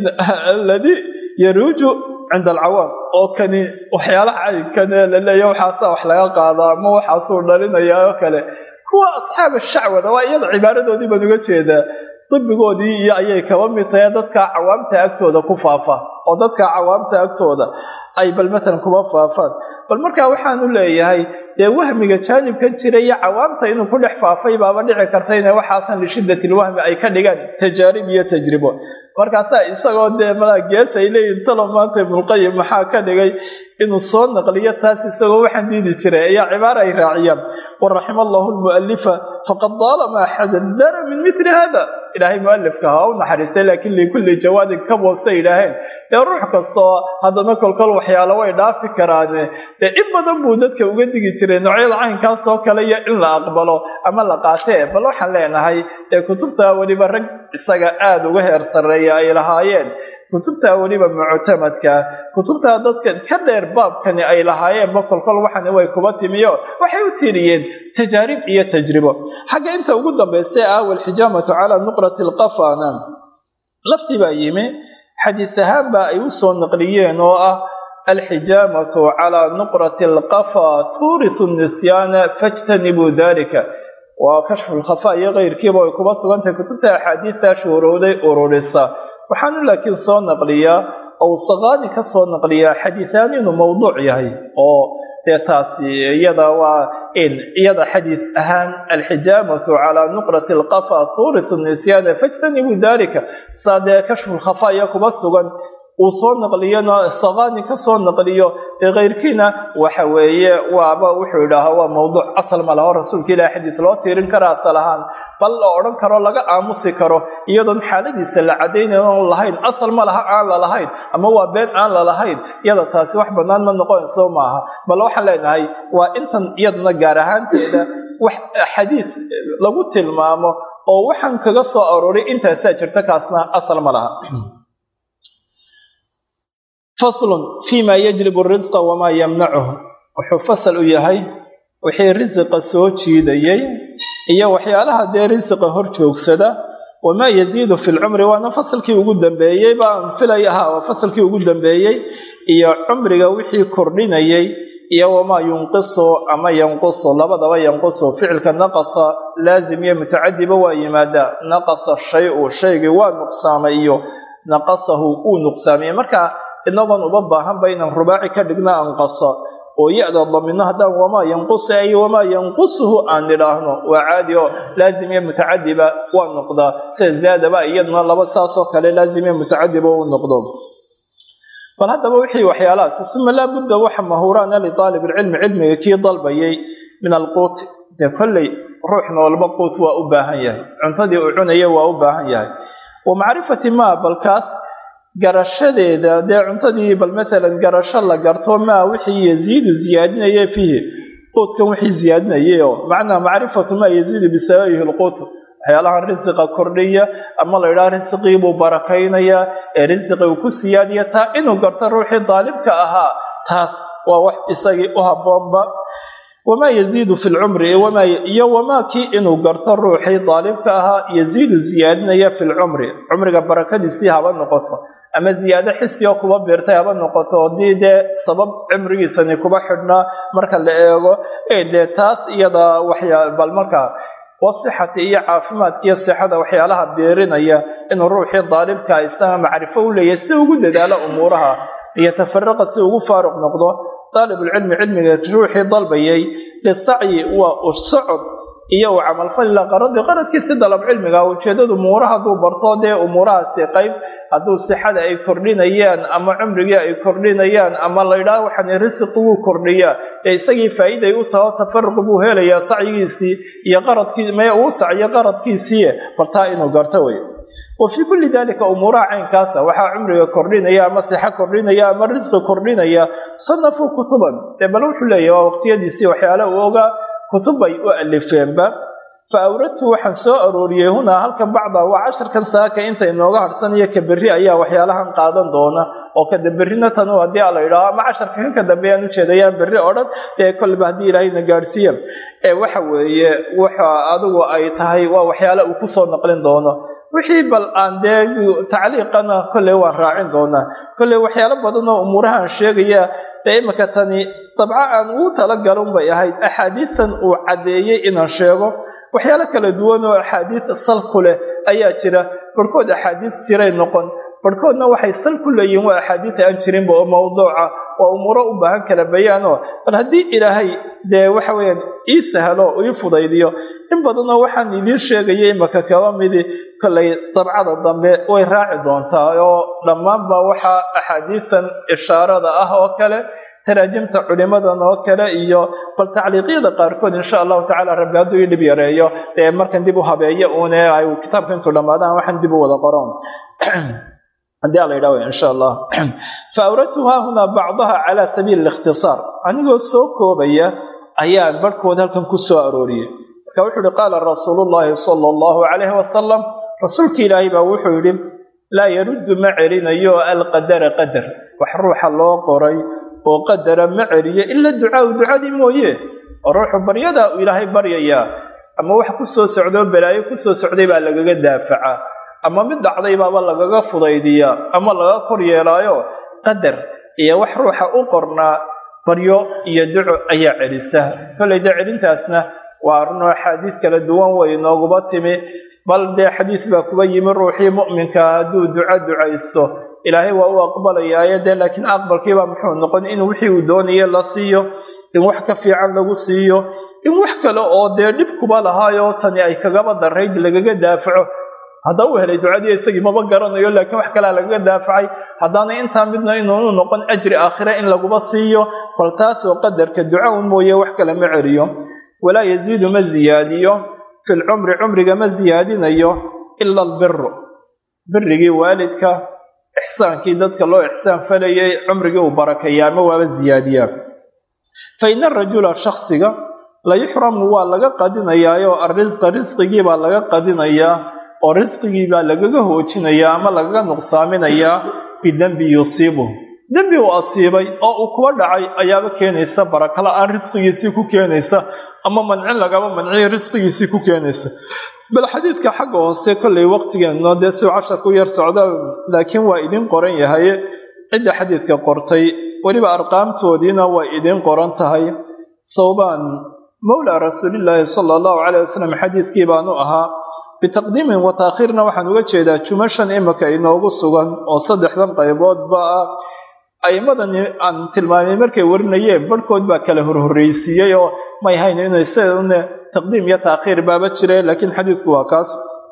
alladii yaruuju cinda alcawaam oo kani waxyaalaha caynkan ee laleeya waxaasa wax laga qaadaa ama waxaasuu dhalinaya oo kale kuwa asxaab shacwada waa iyada cibaaradoodii baan uga jeedaa dibigoodii iyo ayay kaba mid tahay dadka cawaamta agtooda ku faafa oo dadka cawaamta agtooda ay bal matalan kuba faafaan bal markaa waxaanu leeyahay dee wahmiga jaanibkan jira iyo cawaamta inuu ku dhex faafay baaba dhici karta inay waxaasan lishiddati lwahmi ay ka dhigaan tajaarib iyo tajribo markaasaa isagoo dee malaa gees ay leeyihin talo maanta ibnulqayim maxaa ka dhigay inuu soo naqliyo taas isagoo waxaan diidi jiray ayaa cibaara ay raaciyaan waraxima allahu lmu'alifa faqad daalama xadadara min mili hada ilaahay mualifka ha u naxariistay laakiin likulli jawaadin ka boose yidhaaheen dee ruux kastoo haddana kolkol waxyaalo way dhaafi karaane dee in badan buu dadka uga digi jiray noocyada caynkaasoo kale iyo in la aqbalo ama la qaatee bal waxaan leenahay dee kutubta weliba rag isaga aada uga heer sarreeya ay lahaayeen kutubta weliba muctamadka kutubta dadka ka dheer baabkani ay lahaayeenba kolkol waxani way kuba timiyo waxay u tiriyeen tajaarib iyo tajribo xagga inta ugu dambaysa ah walxijaamatu calaa nuqrati alqafana laftii baa yimi xadiis ahaan baa ay u soo naqliyeen oo ah alxijaamatu calaa nuqrati alqafa tuurisu nisyaana fajtanibuu dalika waa kashfu lkhafa iyo keyrkiiba ay kuba sugantahay kutubta axaadiista shuurowday ururisa waxaanu laakiin soo naqliyaa ou saqaani ka soo naqliyaa xadiiaan inuu mawduuc yahay oo dee taasi iyada waa in iyada xadiid ahaan alxijaamatu calaa nuqrati alqafa tuurisu nisyaana fajtanibuu dalika saa dee kashfu lkhafa iyo kuba sugan uu soo naqliyona saqaani ka soo naqliyo dee keyrkiina waxa weeye waaba wuxuu idhaahaa waa mawduuc asal ma laho rasuulka ilahi xadiis loo tiirin kara asal ahaan bal la odhan karo laga aamusi karo iyadoon xaaladiisa la cadaynayn oon lahayn asal ma laha aan la lahayn ama waa been aan la lahayn iyada taasi wax bannaan ma noqonayso maaha bal waxaan leenahay waa intan iyadana gaar ahaanteeda wax xadiis lagu tilmaamo oo waxaan kaga soo arooray intaasaa jirta kaasna asal ma laha faslun fima yajlibu risqa wamaa yamnacuhu wuxuu fasal u yahay wixii risiqa soo jiidayay iyo waxyaalaha dee risiqa hor joogsada wamaa yaziidu fi lcumri waana fasalkii ugu dambeeyey baan filay ahaa waa fasalkii ugu dambeeyey iyo cumriga wixii kordhinayay iyo wamaa yunqisu ama yanqusu labadaba yanqusu ficilka naqasa laazim iyo mutacadiba waa yimaadaa naqasa shay-u shaygii waa nuqsaamay iyo naqasahu uu nuqsaamiyey marka inagoon uba baahanba inaan rubaaci ka dhigna anqasa oo ya-da damino haddaan wamaa yanqusu ay wamaa yanqusuhu aan nidhaahno waa caadi oo laazim iyo mutacadiba waa noqdaa sida zaadaba iyaduna laba saasoo kale laazim iyo mutacadiba u noqdo bal haddaba wixii waxyaalahaas uma laa budda waxa mahuraana liaalib ilcilmi cilmiga kii dalbayay min alquut dee kolley ruux noolba quut waa u baahan yahay cuntadii uu cunaya waa u baahan yahay wa macrifati maa balkaas garashadeeda dee cuntadii bal maalan garasho la garto maa wixii yaziidu ziyaadinaya fiihi quudkan wixii ziyaadinayay oo macnaa macrifatu maa yaziidu bisababihi lquut waxyaalahan risiqa kordhiya ama la idhaha risiqii buu barakaynayaa ee risiqi uu ku siyaadiya taa inuu garto ruuxii daalibka ahaa taas waa wax isagii u habboonba wamaa yaziidu fi lcumri iyo wamaa kii inuu garto ruuxii daalibka ahaa yaziidu ziyaadinaya fi lcumri cumriga barakadiisii haba noqoto ama ziyaado xisioo kuba biirtay haba noqoto haddii dee sabab cimrigiisani kuba xidhnaa marka la eego dee taas iyada waxyaa bal markaa wasixati iyo caafimaadka iyo sixada waxyaalaha biirinaya inuu ruuxii daalibka isaga macrifo u leeyahay si ugu dadaalo umuuraha iyo tafaraqa si ugu faaruq noqdo daalibulcilmi cilmiga ruuxii dalbayay lisacyi waa u socod iyo uu camalfalila qaradii qaradkiisi dalab cilmiga ujeedadu umuuraha hadduu barto dee umuurahaasi qayb hadduu sixada ay kordhinayaan ama cumrigii ay kordhinayaan ama laydhaah waxaan risiqiguu kordhiyaa dee isagii faa'iiday u taho tafaruq buu helayaa sacyigiisii iyo qaradkii mee uu sacyo qaradkiisii bartaa inuu garto wey wa fii kulli dalika umuuraha caynkaasa waxaa cumriga kordhinaya ama sixo kordhinaya ama risqi kordhinaya sanafuu kutuban dee bal wuxuu leeyahy waa waqtiyadiisii waxyaala uu ogaa kutub bay u alifeenba fa awradtu waxaan soo arooriyey hunaa halkan bacda waa casharkan saaka inta inooga harhsanayo ka berri ayaa waxyaalahan qaadan doona oo kada berrina tanu haddii a la yidhaaho ama casharka kanka dambeeyaan ujeedayaan berri oo dhan dee kolba haddii ilaahayna gaadhsiiya ee waxa weeye waxa adigu ay tahay waa waxyaala uu kusoo naqlin doono wixii bal aan dee tacliiqana kolley waan raacin doonaa kolley waxyaalo badan oo umuurahaan sheegaya dee imika tani dabco aan ugu talagalun bay ahayd axaadiistan uu caddeeyey inaan sheego waxyaalo kala duwan oo axaadiis sal ku leh ayaa jira barhkood axaadiis jiray noqon barhkoodna waxay sal ku leeyihiin waa axaadiis aan jirinba oo mawduuca waa umuuro u baahan kala bayaanoo bal haddii ilaahay dee waxa weeyaan ii sahlo ii fudaydiyo in badanoo waxaan idiin sheegayay imaka kaba midi kollay dabcada dambe way raaci doontaa oo dhammaanba waxaa axaadiisan ishaarada ah oo kale taraajimta culimadan oo kale iyo bal tacliiqyada qaarkood insha allahu tacala rabbi hadduu ii dhib yareeyo dee markan dib u habeeyo uune ay kitaabka intuu dhammaadaan waxaan dib u wada qoron haddii ala yidhah insha allah fa awradtu haahunaa bacdaha cala sabiili likhtisaar anigoo soo koobaya ayaan barhkood halkan ku soo arooriyey marka wuxuu yihi qaala rasuulu llahi sala allahu calayhi wasalam rasuulki ilaahay baa wuxuu yidhi laa yaruddu ma celinayo alqadara qadar wax ruuxa loo qoray oo qadara ma celiyo ila ducaau ducadii mooye oo ruuxu baryadaa uu ilaahay baryayaa ama wax ku soo socdoo balaayo kusoo socday baa lagaga daafacaa ama mid dhacday baaba lagaga fudaydiyaa ama laga kor yeelaayo qadar iyo wax ruuxa u qornaa baryo iyo duco ayaa celisa kollay dee celintaasna waa arrinoo axaadiis kala duwan way nooguba timi bal dee xadiis baa kuba yimi ruuxii mu'minka hadduu duco ducaysto ilaahay waa u aqbalayaayo dee laakiin aqbalkiibaa muxuu noqon in wixii uu doonayo la siiyo in wax ka fiican lagu siiyo in wax kale oo dee dhib kuba lahaayo tani ay kagaba darayd lagaga daafaco hadda uu helay ducadii isagii maba garanayo laakiin wax kalea lagaga daafacay haddaana intaa midna inuunu noqon ajri aakhire in laguba siiyo bal taasoo qadarka duca un mooye wax kale ma celiyo walaa yaziidu ma ziyaadiyo fi lcumri cumriga ma ziyaadinayo ila albiru birigii waalidka ixsaankii dadka loo ixsaan falayay cumrigii uu barakeeyaa ama waaba ziyaadiyaa fa ina arajula shaksiga la yuxramu waa laga qadinayaayo arrisqa risqigii baa laga qadinayaa oo risqigii baa lagaga hoojinayaa ama lagaga nuqsaaminayaa bidembi yusiibu dembi uu asiibay oo uu kuba dhacay ayaaba keenaysa baraka la-aan risqigiisii ku keenaysa ama mancin lagaba manciyo risqigiisii ku keenaysa bal xadiidka xagga hoose kollay waqtigeenno dee si casharku yar socda laakiin waa idin qoran yahay cidda xadiidka qortay weliba arqaamtoodiina waa idin qoran tahay thawbaan mawlaa rasuulillaahi sala allahu calayh wasalam xadiidkii baanu ahaa bitaqdiimin wa taakhiirna waxaan uga jeedaa jumashan imika inoogu sugan oo saddexdan qayboodba ah a'imadan aan tilmaamay markay warinayeen barhkood baa kala horhorreysiiyey oo may hayn inay sidaune taqdiim iyo taakhiir baaba jireen laakiin xadiidku waa kaas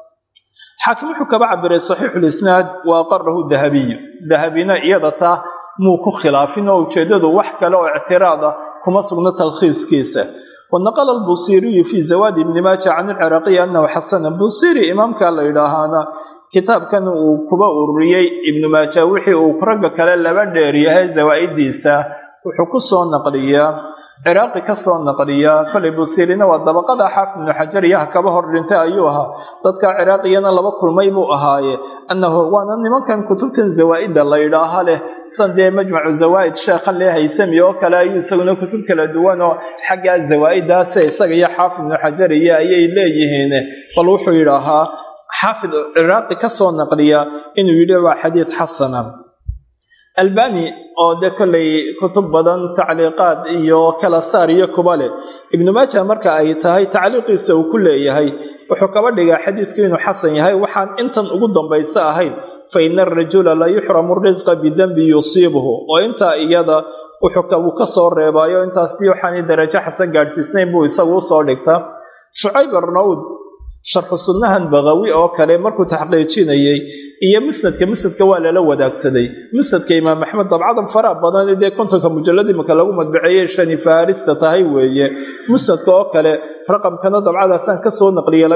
xaakim wuxuu kaba cabiray saxiixulisnaad wa aqarahu dahabiyu dahabina iyada taa muu ku khilaafin oo ujeeddadu wax kale oo ictiraad ah kuma sugno talkhiiskiisa wanaqala albusiiriyu fii zawaadi ibni maaja can ilciraaqiyi annahu xasana busiiri imaamka la yidhaahaana kitaabkan uu kuba ururiyey ibnu maaja wixii uu ragga kale laba dheer yahay zawaa'idiisa wuxuu ku soo naqliyaa ciraaqi kasoo naqliya koley busiirina waa dabaqada xaafid ibnu xajar iyaha kaba hor dhintay ayuu ahaa dadka ciraaqiyana laba kulmay buu ahaaye annahu waana nimankan kutubtan zawaa-ida la yidhaaha leh san dee majmacu zawaa'id sheekhan lee haytami oo kale ayuu isaguna kutub kala duwan oo xaggaa zawaa-idaase isaga iyo xaafid ibnu xajar iyo ayay leeyihiin bal wuxuu yidhaahaa xaafid ciraaqi kasoo naqliya inuu yidhi waa xadiid xasana albani oo de kolley kutub badan tacliiqaad iyo kala saar iyo kuba leh ibnu maaja marka ay tahay tacliiqiisa uu ku leeyahay wuxuu kaba dhigaa xadiidku inuu xasan yahay waxaan intan ugu dambaysa ahayn fa ina arajula la yuxramu risqa bidenbi yusiibuhu oo intaa iyada wuxuu ka soo reebaayo intaasi waxaanay darajo xasan gaadhsiisnayn buu isagu usoo dhigtaa shucayb arnawd sharxu sunnahan bakawi oo kale markuu taxqiijinayey iyo musnadka musnadka waa lala wadaagsaday musnadka imaam axmed dabcadan faraha badan dee kontonka mujalad imika lagu madbaceeyey shani farista tahay weeye musnadka oo kale raqamkana dabcadaasaan kasoo naqliyay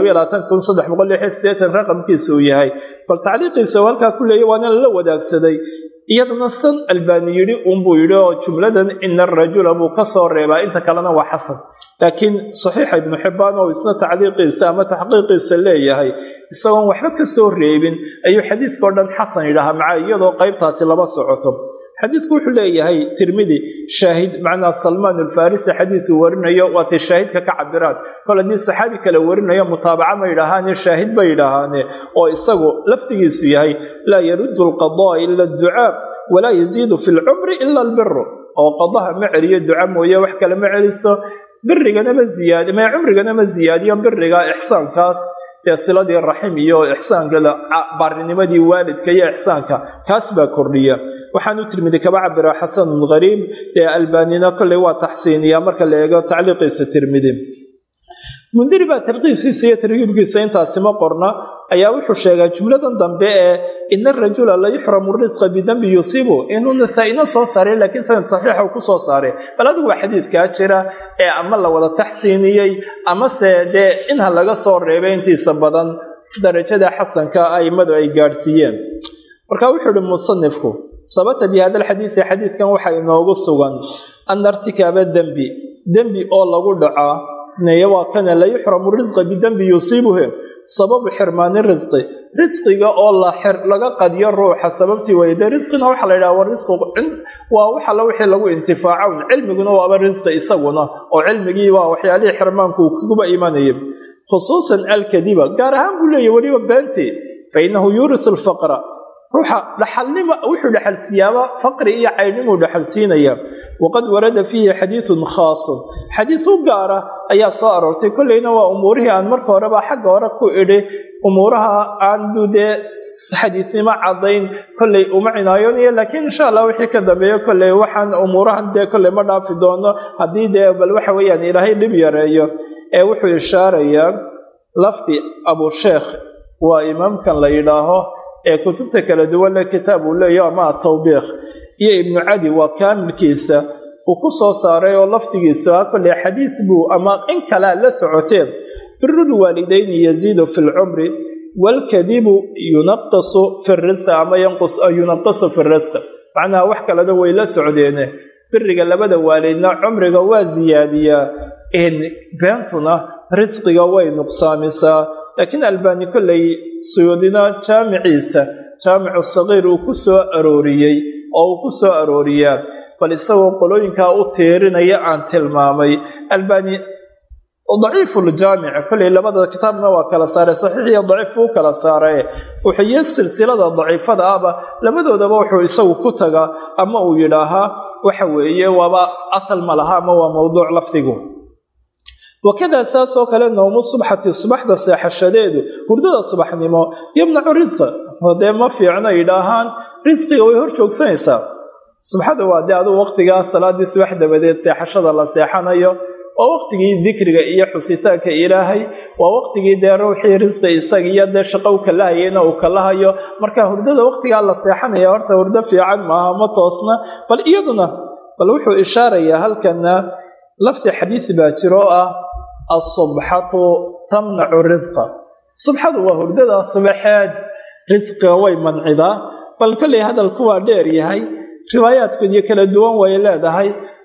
raqamkiisa uu yahay bal tacliiqiisa halkaa ku leeya waana lala wadaagsaday iyadana san albani yidhi unbuu yidhi oo jumladan ina arajula buu kasoo reebaa inta kalena waa xasan laakiin saxiixa ibnu xibbaan oo isna tacliiqiisa ama taxqiiqiisa leeyahay isagoon waxba ka soo reebin ayuu xadiidkao dhan xasan yidhaahaa maca iyadoo qaybtaasi laba socoto xadiidku wuxuu leeyahay tirmidi shaahid macnaa salmaan alfarisi xadiiduu warinayo waatay shaahidka ka cabiraan kol haddii saxaabi kale warinayo mutaabaca ma yidhaahaane shaahid ba yidhaahaane oo isagu lafdigiisu yahay laa yaruddu alqadaa ila adducaa walaa yaziidu fi lcumri ila albiru oo qadaha ma celiyo duca mooye wax kale ma celiso birigana ma ziyaadi ma cumrigana ma ziyaadiyo biriga ixsaankaas dee siladii raxim iyo ixsaanka baarinimadii waalidka iyo ixsaanka kaas baa kordhiya waxaanu tirmidi kaba cabira xasanun hariib dee albanina kolley waa taxsiiniya marka la eego tacliiqiisa tirmidi mundiri baa tarkiibkiisa iyo tarkiibkiisa intaasi ma qorna ayaa wuxuu sheegaa jumladan dambe ee ina arajula la yuxramu risqa bidembi yusiibu inuu nasaa-ina soo saaray laakiin sanad saxiixa uu kusoo saaray bal adigu waa xadiidkaa jira ee ama la wada taxsiiniyey amase dee inha laga soo reebay intiisa badan darajada xasanka aimadu ay gaadhsiiyeen marka wuxuu ihi musanifku sabata bi hada alxadiidi xadiidkan waxaa inoogu sugan ana irtikaaba dembi dembi oo lagu dhacaa neye waa kana la yuxramu risqa bidembi yusiibuhu sababu xirmaani risqi risqiga oo laga qadiyo ruuxa sababtii weye dee risqina waxaa la yidhaha risqu waa waxala wixii lagu intifaaco cilmiguna waaba risqi isaguna oo cilmigii waa waxyaalihii xirmaanku kuba imanaya khusuusan alkadiba gaar ahaan buu leeyahy weliba beentii fa inahu yuurisu lfaqra ruuxa dhaxalnima wuxuu dhexalsiiyaaba faqri iyo caynimuu dhexalsiinaya waqad warada fiihi xadiidun khaasun xadiid u gaara ayaa soo aroortay kolleyna waa umuurihii aan marka horeba xagga hore ku idhi umuuraha aanu dee xadiidnimo cadayn kolley uma cinaayoonaya laakiin insha allah wixii ka dambeeyo kolley waxaan umuurahan dee kolley ma dhaafi doono haddii dee bal waxa weeyaan ilaahay dhib yareeyo ee wuxuu ishaarayaa lafdi abusheekh waa imaamkan la yidhaaho ee kutubta kala duwan le kitaab uu leeyaho ama atawbiikh iyo ibnu cadi waa kaamilkiisa uu ku soo saaray oo lafdigiisu ah kolley xadiid buu ama in kalea la socoteen birulwaalidayni yaziidu fi lcumri waalkadibu yunaqisu fi risqi ama yunaqisu fi risqi macnaha wax kalena way la socdeene biriga labada waalidna cumriga waa siyaadiyaa beentuna risqiga way nuqsaamisaa laakiin albani kolley suyuudina jaamiciisa jaamicu sagiir uu ku soo arooriyey oo uu ku soo arooriyaa bal isagoo qolooyinkaa u tiirinaya aan tilmaamay albani daciifuljaamic kolley labada kitaabna waa kala saaray saxiix iyo daciif buu kala saaray wuxuuyo silsilada daciifada ahba labadoodaba wuxuu isagu ku tagaa ama uu yidhaahaa waxa weeye waaba asal ma laha ama waa mowduuc lafdigu wakadaa saas oo kale nawmu subxati subaxda seexashadeedu hurdada subaxnimo yamnacu risqa dee ma fiicno yidhaahaan risqiga way hor joogsanaysaa subxada waa dee aduu waqtigaa salaadii subax dabadeed seexashada la seexanayo waa waqtigii dikriga iyo xusitaanka ilaahay waa waqtigii dee ruuxii risqi isaga iyo dee shaqo u kalahayena uu kalahayo marka hurdada waqtigaa la seexanaya horta hurdo fiican maaha ma toosna bal iyaduna bal wuxuu ishaarayaa halkana lafdi xadiid baa jiro oo ah asubxatu tamnacu risqa subxadu waa hurdada subaxeed risqiga way mancidaa bal kolley hadalku waa dheer yahay riwaayaadkood iyo kala duwan way leedahay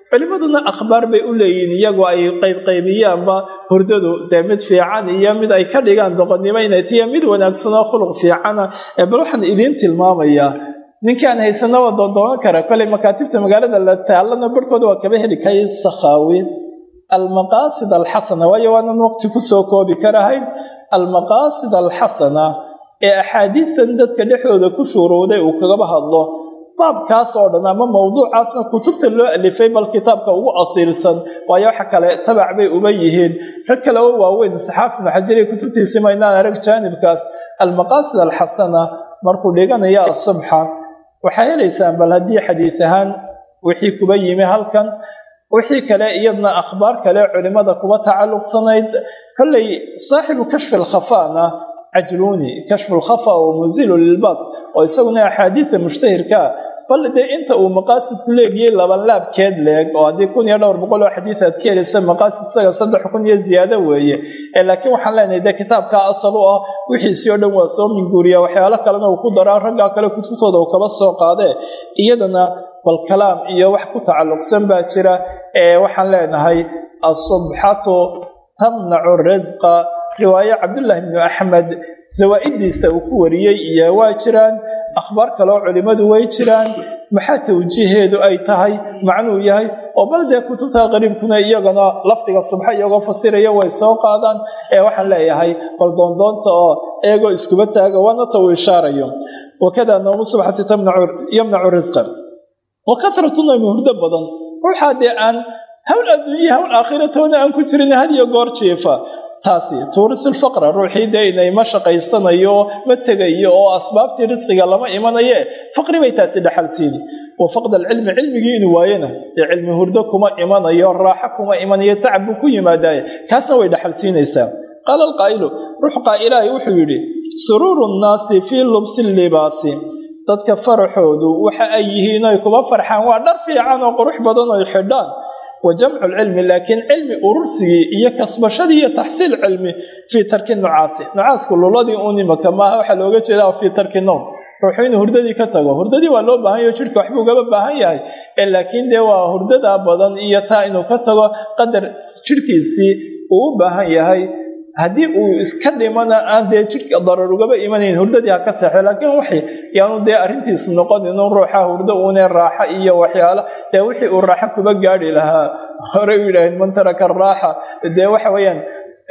culimaduna akhbaar bay u leeyihiin iyagoo ay qaybqaybiyaanba hurdadu dee mid fiican iyo mid ay ka dhigaan doqonnimo inay tiya mid wanaagsanoo khuluq fiicana ee bal waxaan idiin tilmaamayaa ninkaan haysana waa doondoonan kara koley makaatibta magaalada la taallana barhkooda waa kaba heli kay sakhaawi almaqaasid alxasana waayo waanan waqti kusoo koobi karahayn almaqaasid alxasana ee axaadiidan dadka dhexdooda ku shuuruuday uu kagaba hadlo baabkaas oo dhan ama mawduucaasna kutubta loo alifay bal kitaabka ugu asiilsan waayo waxa kale tabac bay uba yihiin rag kale oo waaweyn saxaaf ibnu xajariya kutubtiisii maynaan arag jaanibkaas almaqaasid alxasana markuu dhiganaya asubxa waxaa helaysaan bal haddii xadiis ahaan wixii kuba yimi halkan wixii kale iyadna akhbaar kale culimada kuba tacalluqsanayd kolley saaxibu kashfi alkhafaana cajluuni kashfu lkhafa oo musilu lilbaas oo isaguna axaadiida mushtahirkaa bal dee inta uu maqaasidku leegiyey labanlaabkeed leeg oo haddii kun iyo dhowr boqol oo xadiid aad ka helaysa maqaasid isaga saddex kun iyo ziyaado weeye ee laakiin waxaan leenahay dee kitaabkaa asal u ah wixiisii oo dhan waa soo minguuriya waxyaalo kalena uu ku daraa raggaa kale kutubtooda uu kaba soo qaadee iyadana bal kalaam iyo wax ku tacalluqsan baa jira ee waxaan leenahay asubxatu tamnacu risqa riwaaye cabdullaahi bnu axmed zawaa-idiisa uu ku wariyey iyo waa jiraan akhbaar kaleoo culimmadu way jiraan maxaa tawjiiheedu ay tahay macnuu yahay oo bal dee kutubta qariibkuna iyagana lafdiga subxa iyagoo fasiraya way soo qaadaan ee waxaan leeyahay bal doondoonta oo eegoo iskuba taaga waana ta uu ishaarayo wakada noomu subxati yamnacu risqa wa kathratu naymi hurdo badan ruuxaa dee aan hawl adduunya hawl aakhiratoona aan ku jirin had iyo goor jiifa taasi tuurisu lfaqra ruuxii dee inay ma shaqaysanayo ma tegayo oo asbaabtii risqiga lama imanaye faqri bay taasi dhaxal siini wa faqd alcilmi cilmigii inuu waayana dee cilmi hurdo kuma imanayo raaxo kuma imanayo tacab buu ku yimaadaye kaasna way dhaxal siinaysaa qaala alqaa'ilu ruux qaa'ilaahi wuxuu yidhi suruuru nnaasi fii lubsi libaasi dadka faraxoodu waxa ay yihiin oy kuba farxaan waa dhar fiican oo qurux badan oy xidhaan wa jamcu lcilmi laakiin cilmi urursigii iyo kasbashadii iyo taxsiil cilmi fii tarki nucaasi nucaasku luladii uun imaka maaha waxaa looga jeedaa fii tarki nowm ruuxu inuu hurdadii ka tago hurdadii waa loo baahan yaho jidhka waxbuu ugaba baahan yahay ee laakiin dee waa hurdadaa badan iyo taa inuu ka tago qadar jidhkiisii uu u baahan yahay haddii uu iska dhimana aan dee jidhka darar ugaba imanayn hurdadii ha ka seexdo laakiin waxay yaanu dee arrintiisu noqon inuu ruuxa hurdo uune raaxo iyo waxyaalo dee wixii uu raaxo kuba gaadhi lahaa horey u yidhaaheen man taraka araaxa dee waxa weeyaan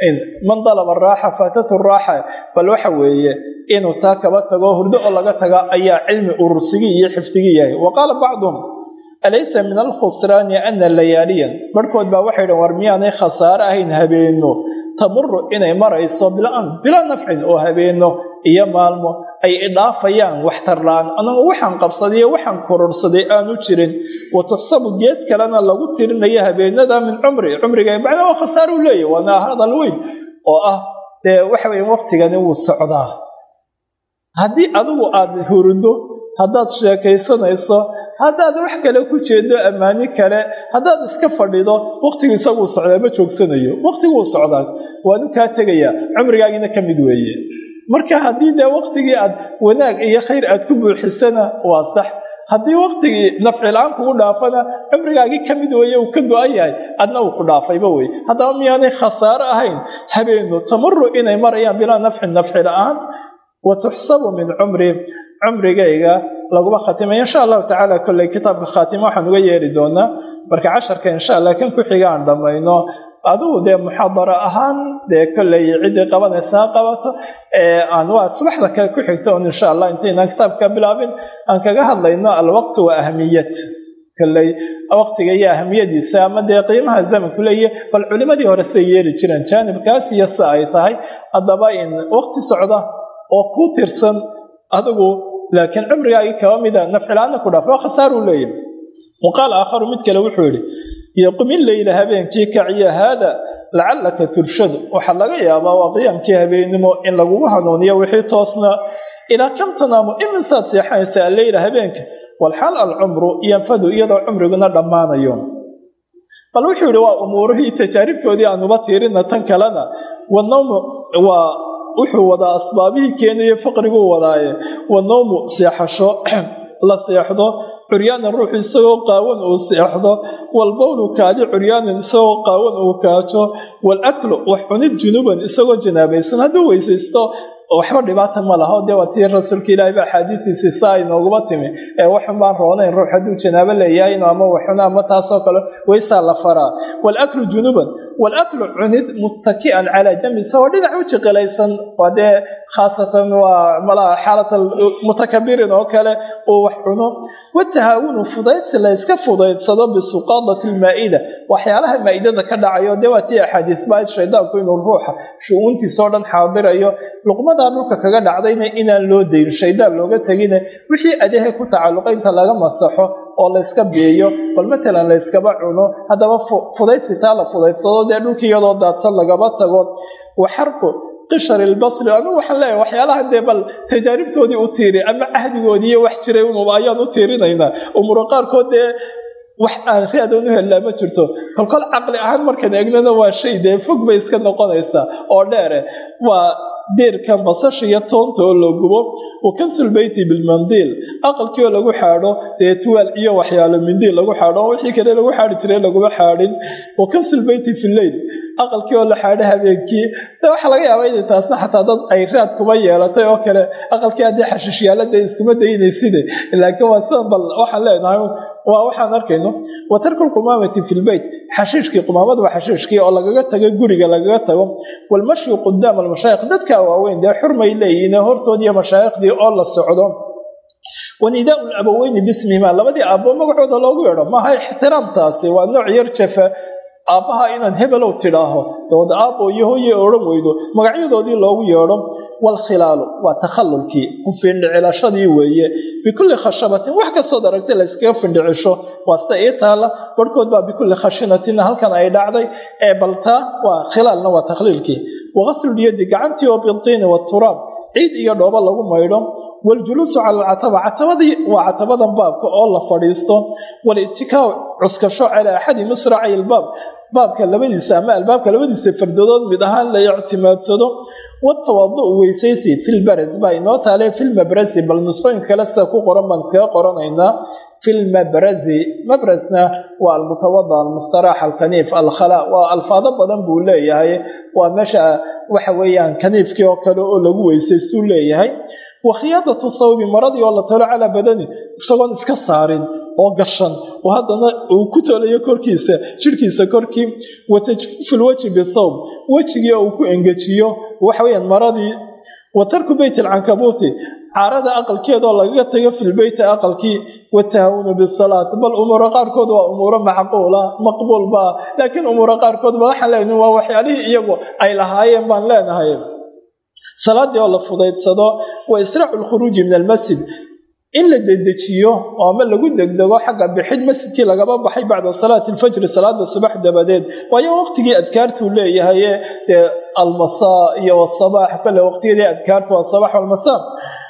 man dalaba araaxa faatatu raaxa bal waxa weeye inuu taa kaba tago hurdo oo laga taga ayaa cilmi urursigii iyo xifdigii yahay wa qaala bacduhum alaysa min alkhusraani ana layaaliyan barhkood baa waxay dhan war miyaanay khasaare ahayn habeeno tamuru inay marayso bilaa nafcin oo habeeno iyo maalmo ay idhaafayaan waxtarlaan anagu waxaan qabsadayo waxaan kororsaday aanu jirin wa tuxsabu gees kalena lagu tirinayo habeenada min cumri cumriga macnaa waa khasaare u leeyahy waana hadal weyn oo ah dee waxa weya waqtigani wuu socdaa haddii adigu aada hurido haddaad sheekaysanayso haddaad wax kale ku jeedo ammaani kale haddaad iska fadhido waqtigu isaguu socdaa ma joogsanayo waqtiguu socdaa waanu kaa tegayaa cumrigaagiina ka mid weeye marka haddii dee waqtigii aad wanaag iyo khayr aad ku buuxisana waa sax haddii waqtigii nafcilaan kugu dhaafana cumrigaagii ka mid weeye uu ka go-an yahay adna uu ku dhaafayba wey haddaba miyaanay khasaaro ahayn habeenu tamuru inay marayaan bilaa nafcin nafci la-aan wa tuxsabu min cumri cumrigayga laguma khatimay insha allahu tacaala kolley kitaabka khaatimo waxaan uga yeeri doonaa marka casharka insha allah kan ku xiga aan dhammayno adigu dee muxaadaro ahaan dee kolley ciddii qabanaysa ha qabato aan waa subaxda kale ku xigto on insha allah intaynaan kitaabka bilaabin aan kaga hadlayno alwaqti wa ahamiyat kolley waqtiga iyo ahamiyadiisa ama dee qiimaha zamanku leeyahy bal culimadii hore siday yeeli jireen jaanibkaas iyo si ay tahay haddaba in waqti socda oo ku tirsan adigu laakiin cumrigaagii kaba mida nafcilaana ku dhaaf waa khasaaruu leeyahy wa qaal aakharu mid kale wuxuu yidhi yoqumi leyla habeenkii kaciya haada lacallaka turshadu waxaa laga yaabaa waa qiyaamkii habeennimo in lagugu hanuuniyo wixii toosna ilaa kam tanaamu imisaad seexanaysa alleyla habeenka walxaal alcumru yanfadu iyadoo cumriguna dhammaanayo bal wuxuu yidhi waa umuurihii tajaaribtoodii aanuba tiirina tan kalena wanawmu waa wuxuu wadaa asbaabihii keenaye faqriguu wadaaye wanawmu seexasho la seexdo curyaanan ruuxu isagoo qaawan uu seexdo walbowlu kaadi curyaanan isagoo qaawan uu kaajo walaklu wax cunid junuban isagoo janaabaysan hadduu weysaysto waxba dhibaata ma laha dee waa tii rasuulka ilaahi ba axaadiistiisii saa inooguma timi ee waxun baan roonayn ruux hadduu janaabo leeyahay inu ama waxuna ama taasoo kale weysaa la faraa walaklu junuban walaklu cunid muttaki'an calaa jambi isagoo dhinac u jiqilaysan waa dee khaasatan waa malaha xaalat mutakabirin oo kale uu wax cuno watahaawunu fudaydsi la yska fudaydsado bisuqaadati lmaa'ida waxyaalaha maa'idada ka dhacayo dee waa tii axaadiis baa shaydaanku inuu ruuxa shu-uuntiisoo dhan xaadirayo luqmadaa dhulka kaga dhacdayna inaan loo dayn shaydaan looga tegine wixii adehe ku tacalluqa inta laga masaxo oo layska biiyo bal matalan layskaba cuno haddaba fudaydsi taa la fudaydsado dee dhulkii iyadoo daadsan lagaba tago waxarqu qishar ilbasri anigu waxaan leeyahay waxyaalaha dee bal tajaaribtoodii u tiiri ama cahdigoodii iyo wax jiray unuba ayaan u tiirinaynaa umuro qaarkood dee wax aan raadoon u hellaa ma jirto kolkol caqli ahaan markaan eegnana waa shay dee fog bay iska noqonaysaa oo dheere waa deerkan basasha iyo toonta oo la gubo wa kansul beyti bilmandiil aqalkii oo lagu xaadho dee tuwaal iyo waxyaalo mindiil lagu xaadho oo wixii kale lagu xaadhi jiray laguma xaadhin wa kansul beyti fi leyl aqalkii oo la xaadho habeenkii de waxaa laga yaabaa inay taasna xataa dad ay raad kuma yeelatay oo kale aqalkii haddii xashiishyaalada iskuma daynayside laakiin waa sidan bal waxaan leenahay waa waxaan arkayno wa tarku lqumaamati fi lbeyt xashiishkii qumaamad waa xashiishkii oo lagaga tago guriga lagaga tago walmashyu qudaama almashaayikh dadka waaweyn dee xurmay leeyihiin hortoodiiyo mashaayikhdii oo la socdo wanidaau labaweyni bismihima labadii aabbo magacooda loogu yeedho maaha ixtiraamtaasi waa nooc yar jafa aabbaha inaad hebelow tidhaaho dabad aabbo iyo hooye odhan weydo magacyadoodii loogu yeedho waalkhilaalu waa takhallulkii ku findhicilashadii weeye bikulli khashabatin wax kastood aragtay la yskaga findhicisho waa sida ii taalla barhkood baa bikulli khashinatin halkan ay dhacday ee baltaa waa khilaalna waa takhliilkii waqaslulyadi gacantii oo bitiini waturaab ciid iyo dhoobo lagu maydho waljuluusu cala alcataba catabadii waa catabadan baabka oo la fadhiisto walittikaaw cuskasho calaa axadi misracay ilbaab baabka labadiisa ama albaabka labadiisa fardadood mid ahaan la ictimaadsado watawadu weysaysi filbaras baa inoo taale filmabrasi bal nusqooyinka kale sida ku qoran baan iskaga qoranaynaa filmabrasi mabrasna waa almutawada almustaraax alkaniif alkhala waa alfaado badan buu leeyahay waa meesha waxa weeyaan kaniifkii oo kale oo lagu weysaystuu leeyahay wa khiyaadatu thawbi maradii oo la tolo calaa badani isagoon iska saarin oo gashan oo haddana uu ku tolayo korkiisa jirhkiisa korkii wa tajfiifu lwajhi bithawb wejigii oo uu ku engejiyo waxa weyaan maradii wa tarku beyt alcankabuuti caarada aqalkeedoo lagaga tago filbeyti aqalkii watahawunu bisalaat bal umuuro qaarkood waa umuuro macquula maqbuulba laakiin umuuro qaarkood ba waxaan leenahay waa waxyaalihii iyagu ay lahaayeen baan leenahay salaadii oo la fudaydsado wa israacu lkhuruuji min almasjid in la dedejiyo oo ama lagu degdego xagga bixid masjidkii lagaba baxay bacda salaati alfajri salaada subax dabadeed waayo waqtigii adkaartuu leeyahaye dee almasaa iyo wasabaax kale waqtiyadii adkaartu asabax walmasaa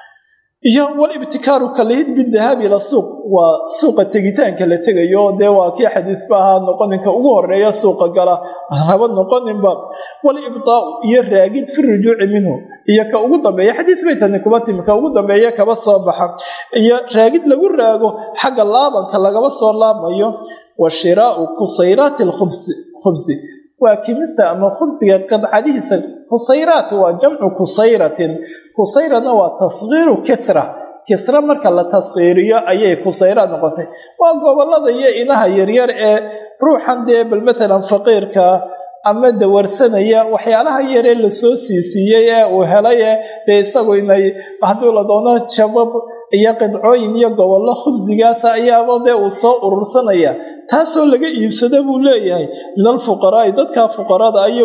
iyo walibtikaaru kalihid bidahaabi ila suuq waa suuqa tegitaanka la tegayo dee waa kii xadiisba ahaa noqoninka ugu horeeya suuqa gala haba noqoninba walibdaau iyo raagid fi rujuuci minhu iyo ka ugu dambeeya xadiis bay tani kuba timi ka ugu dambeeya kaba soo baxa iyo raagid lagu raago xagga laabanka lagaba soo laabmayo wa shiraau kusayraati lkhubsi waa kimista ama khubsiga qadcadihiisa kusayraat waa jamcu kusayratin kusayrana waa tasgiiru kisra kisra marka la tasgiiriyo ayay kusayra noqotay waa gobolada iyo inaha yaryar ee ruuxan dee bal matalan faqiirka ama dawarsanaya waxyaalaha yaree lasoo siisiiyey ee uu helay ee dee isagu inay hadduu la doono jabab iyo qidcooyin iyo gobollo khubsigaasa ayaaba dee uu soo urursanaya taasoo laga iibsado buu leeyahay min alfuqaraai dadka fuqarada iyo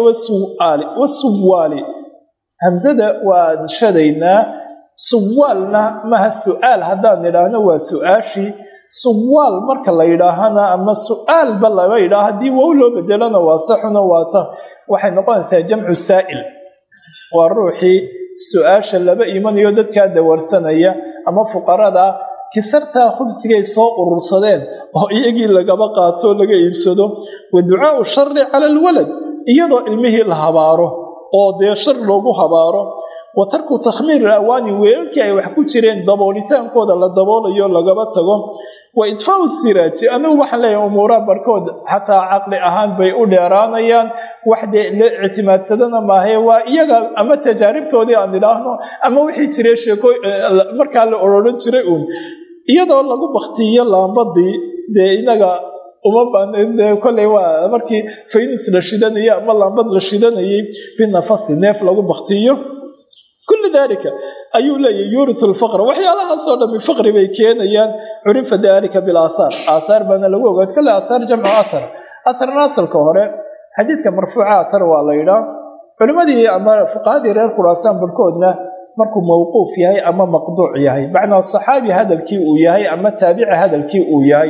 wasuwaali hamsada waan shadaynaa suwaalna maha su-aal haddaan idhaahno waa su-aashii suwaal marka la yidhaahana ama su-aalba laba yidhaah haddii wow loo bedelona waa saxuna waata waxay noqonaysaa jamcu saa'il waa ruuxii su-aasha laba imanayo dadkaa dawarsanaya ama fuqarada kisartaa khubsigay soo urursadeen oo iyagii lagaba qaato laga iibsado wa ducaau shari cala alwalad iyadoo ilmihii la habaaro oo dee shar loogu habaaro wa tarku takhmiir ilawaani weelalkii ay wax ku jireen daboolitaankooda la daboolayo lagaba tago wa idfaau siraaji anigu waxaan leeyahay umuuraha barkood xataa caqli ahaan bay u dheeraanayaan wax dee la ictimaadsadana maahae waa iyaga ama tajaaribtoodii aan idhaahno ama wixii jiray sheeko markaa la ororan jiray uun iyadoo lagu baktiyo laambadii dee inaga uma baande kolley waa markii faynus la shidanayay ama laambad la shidanayay binafasi neef lagu baktiyo kulli dalika ayuu leeyahy yuuritu lfaqr waxyaalahaasoo dhami faqri bay keenayaan curifa dalika bilaathaar aathaar baana lagu ogaad kale aathaar jamcu athar atharna asalka hore xadiidka marfuuca athar waa la yidhaa culimmadii ama fuqahadii reer khuraasaan barhkoodna markuu mawquuf yahay ama maqduuc yahay macnaa saxaabi hadalkii uu yahay ama taabici hadalkii uu yahay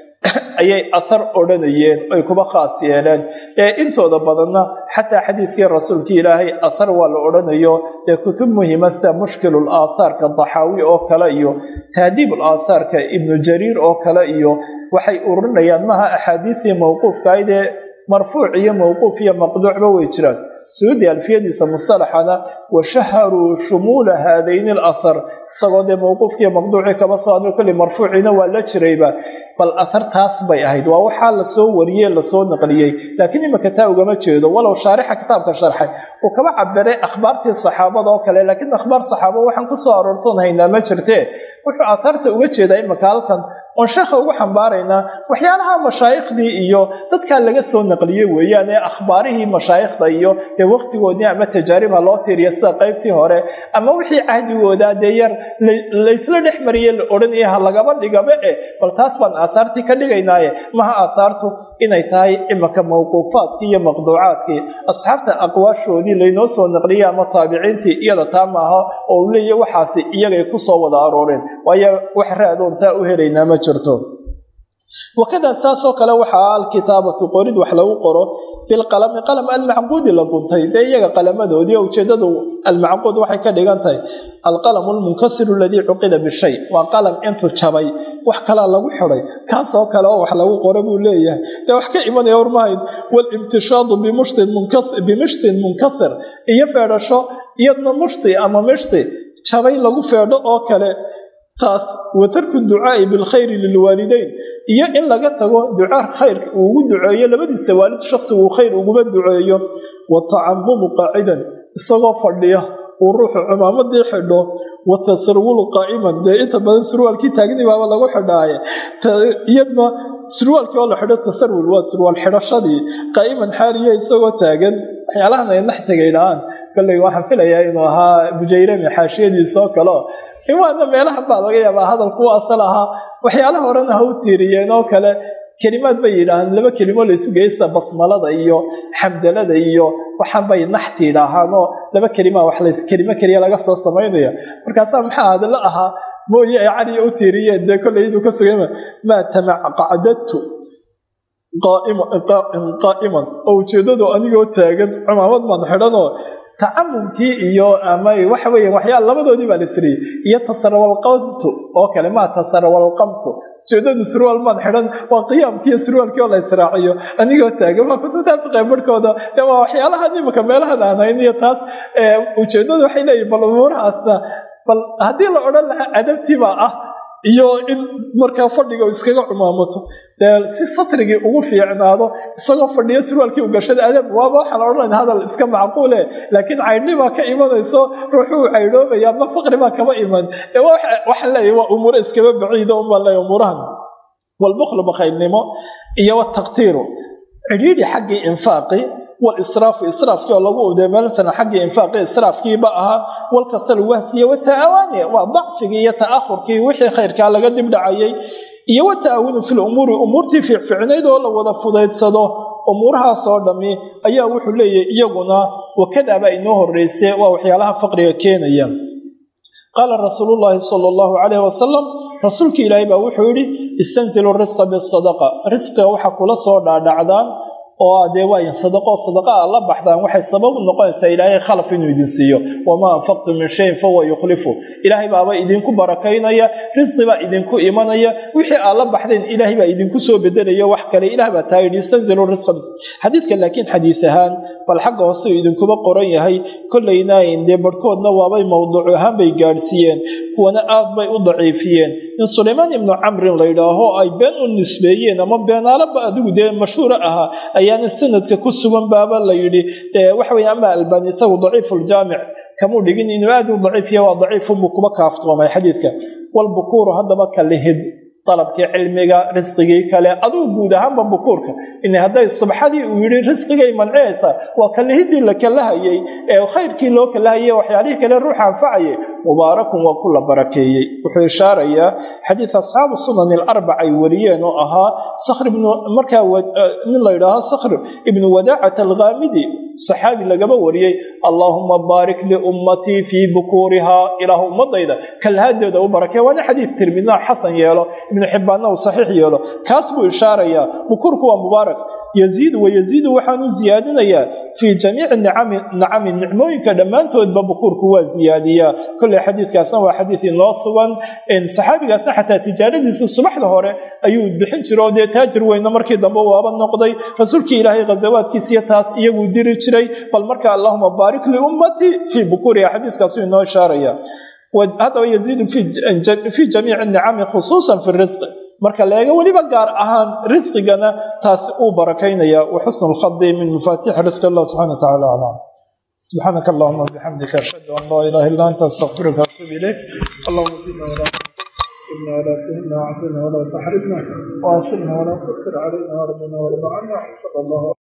ayay athar odhanayeen ay kuba khaas yeeleen ee intooda badanna xataa xadiidkii rasuulkii ilaahay athar waa la odhanayo ee kutub muhima sida mushkilul aathaarka daxaawi oo kale iyo tahdiibul aathaarka ibnu jariir oo kale iyo waxay ururinayaan maha axaadiistii mawquufkahayd ee marfuuc iyo mawquuf iyo maqduucba way jiraan suudi alfiyadiisa mustalaxana washaharuu shumuula haadayni alathar isagoo dee mawquufkiiyo maqduucii kaba soo hadlay kolli marfuuciina waa la jirayba bal athar taas bay ahayd waa waxaa lasoo wariyey lasoo naqliyey laakiin imika taa ugama jeedo walow shaarixa kitaabka sharxay uu kaba cabiray akhbaartii saxaabada oo kale laakiin akhbaar saxaaba waxaan kusoo aroortoon haynaa ma jirtee wuxuu aathaarta uga jeedaa imika halkan oon sheekha ugu xambaaraynaa waxyaalaha mashaaikhdii iyo dadkaa laga soo naqliyey weeyaan ee akhbaarihii mashaayikhda iyo dee waqtigoodii ama tajaariba loo tiiriya sida qaybtii hore ama wixii cahdigooda dee yar laysla dhex mariye la odhanaya ha lagaba dhigaba eh bal taas baan aathaartii ka dhigaynaaye maha aathaartu inay tahay imika mawquufaadkii iyo maqduucaadkii asxaabta aqwaashoodii laynoo soo naqliyay ama taabiciintii iyada taa maaha oo u leeya waxaasi iyagay kusoo wada arooreen waayo wax raadoon taa u helaynaa ma jirto wakadaa saasoo kale waxaa alkitaabatu qorid wax lagu qoro bilqalami qalam almacquudi la guntay dee iyaga qalamadoodii ujeedadu almacquud waxay ka dhigan tahay alqalamu lmunkasiru aladii cuqida bishay waa qalam intuu jabay wax kalaa lagu xiday kaasoo kale oo wax lagu qoro buu leeyahay dee wax ka imanaya warmahayd walimtishaadu bimishtin munkasir iyo feedhasho iyadna mushti ama mishti jabay lagu feedho oo kale taas wa tarku ducaai bilkhayri lilwaalideyn iyo in laga tago duca khayrka uu ugu duceeyo labadiisa waalid shaksigu uu khayr uguma duceeyo wa tacamumu qaacidan isagoo fadhiya uu ruuxu cumaamadii xidho wa tasarwulu qaa'iman dee inta badan surwaalkii taagni baaba lagu xidhaaye iyadna surwaalkii oo la xidho tasarwul waa surwaal xidhashadii qaa'iman xaaliya isagoo taagan waxyaalahan ay naxtiga idhahaan kolley waxaan filayaa inuu ahaa bujayrami xaashiyadiisoo kaleo imaana meelahan baa laga yaabaa hadalku asal ahaa waxyaalaha horena ha u tiiriyeen oo kale kelimaad bay yidhaahaan laba kelimo laysu geysa basmalada iyo xamdalada iyo waxaan bay naxti yidhaahaanoo laba kelima wax lays kelimo keliya laga soo samaynaya markaasaa maxaa hadallo ahaa mooye ay caliya u tiiriyeen dee kolley inuu ka sugayma maa tamacqacdadtu qaa'iman oo ujeeddadu anigoo taagan cumaamad baan xidhanoo tacamumkii iyo ama waxa weya waxyaal labadoodii baa la siriyey iyo tasarawalqamtu oo kale maa tasarawalqamtu ujeedadu surwaal maan xidhan waa qiyaamkiiyo surwaalkii oo la israaciyo anigoo taagan waa kutubta fiqe barhkooda de waa waxyaalahan imika meelahan aan hayn iyo taas ujeedadu waxay leeyihin bal umuurahaasna bal haddii la odhan lahaa adabtiibaa ah iyo in markaa fadhiga iskaga cumaamato dee si satrigii ugu fiicnaado isagoo fadhiyo surwaalkii u gashada adab waaba waxaan odhanayna hadal iska macquule laakiin caydhni baa ka imanayso ruuxuu caydhoobaya ma faqri baa kaba iman waxaan leeyahy waa umuuro iskaba baciida unbaan leeyahy umuurahan walbukhlu bakhaylnimo iyo wataqtiiru cidhiidhi xaggii infaaqi walisraafu israafkii oo lagu uday meeltana xaggii infaaqii israafkiiba ahaa walkasal wahsiya wata'awaani waa dacfigii iyo ta'ahurkii wixii khayrkaa laga dibdhacayay iyo wata'awunu fi lumuuri umuurtii fiicfiicnayd oo la wada fudaydsado umuurahaasoo dhammi ayaa wuxuu leeyahay iyaguna wakadaabaa inoo horreyse waa waxyaalaha faqriga keenaya qaala rasuulu llaahi sala allahu calayh wasalam rasuulkii ilaahay baa wuxuu yidhi istanzilu risqa bisadaqa risqiga waxaa kula soo dhaadhacdaan oo dee waa sadaqo sadaqa aad la baxdaan waxay sabab u noqonaysaa ilaahay khalaf inuu idin siiyo wamaa anfaqtu min shayin fahuwa yukhlifu ilaahay baaba idinku barakaynaya risqi baa idinku imanaya wixii aad la baxdeen ilaahay baa idinku soo bedelaya wax kale ilaah baa taa yidhi istanzilu risqa xadiidka laakiin xadiid ahaan bal xagga hoose idinkuba qoran yahay kollayna dee barhkoodna waabay mawduuc ahaan bay gaadhsiiyeen kuwana aad bay u daciifiyeen in sulaymaan ibnu camrin la yidhaaho ay been u nisbeeyeen ama beenaalaba adigu dee mashhuura ahaa ayaana sanadka ku sugan baaba la yidhi waxa weye ama albani isagu daciifuljaamic kamuu dhigin inuu aad u daciifiya waa daciifunbuu kuba kaaftoomay xadiidka walbukuuru haddaba kalihid dalabkii cilmiga risqigii kale adugu guud ahaanba bukuurka in hadday subxadii uu yidhi risqigay manciyaysaa waa kalihidii la kalahayey ee khayrkii loo kalahayey waxyaalihii kale ruuxa anfacayay mubaarakun waa ku la barakeeyey wuxuu ishaarayaa xadiid asxaabu sunan alarbac ay wariyeen oo ahaa sakhr ibnu markaa nin la yidhaaho sakhr ibnu wadaacat alghaamidi saxaabi lagaba wariyey allaahuma baarik liummatii fii bukuurihaa ilaahu ummadayda kalhaadeeda u barakee waana xadiid tirmidna xasan yeelo ibnu xibbaanna uu saxiix yeelo kaas buu ishaarayaa bukuurku waa mubaarak yaziidu wayaziidu waxaanu ziyaadinayaa fii jamiici nicami nacami nicmooyinka dhammaantoodba bukuurku waa ziyaadiyaa kolley xadiidkaasna waa xadiid inoo sugan saxaabigaasna xataa tijaaradiisu subaxda hore ayuu bixin jiro oo dee taajir weyna markii dambe waaba noqday rasuulkii ilaahay ghazawaadkiisiyo taas iyaguu diri jiray bal marka allahuma baarik liummatii fii bukuriha xadiidkaasu inoo ishaaraya haddaba yaziidu fii jamiici nicami khusuusan fi risqi marka leega weliba gaar ahaan risqigana taas uu barakaynaya wa xusnu lkhadi min mafaatixi risqi allah subxana wa tacala aclam subxaanaka allahuma bixamdika ashhadu an laa ilaha illa anta astaqfiruka atuub ilayk allahuma zidna walaa تحرمنا ولا تهنا وعافنا ولا تحرمنا وانصرنا ولا تؤثر علينا وربنا ورضى عنا صلى الله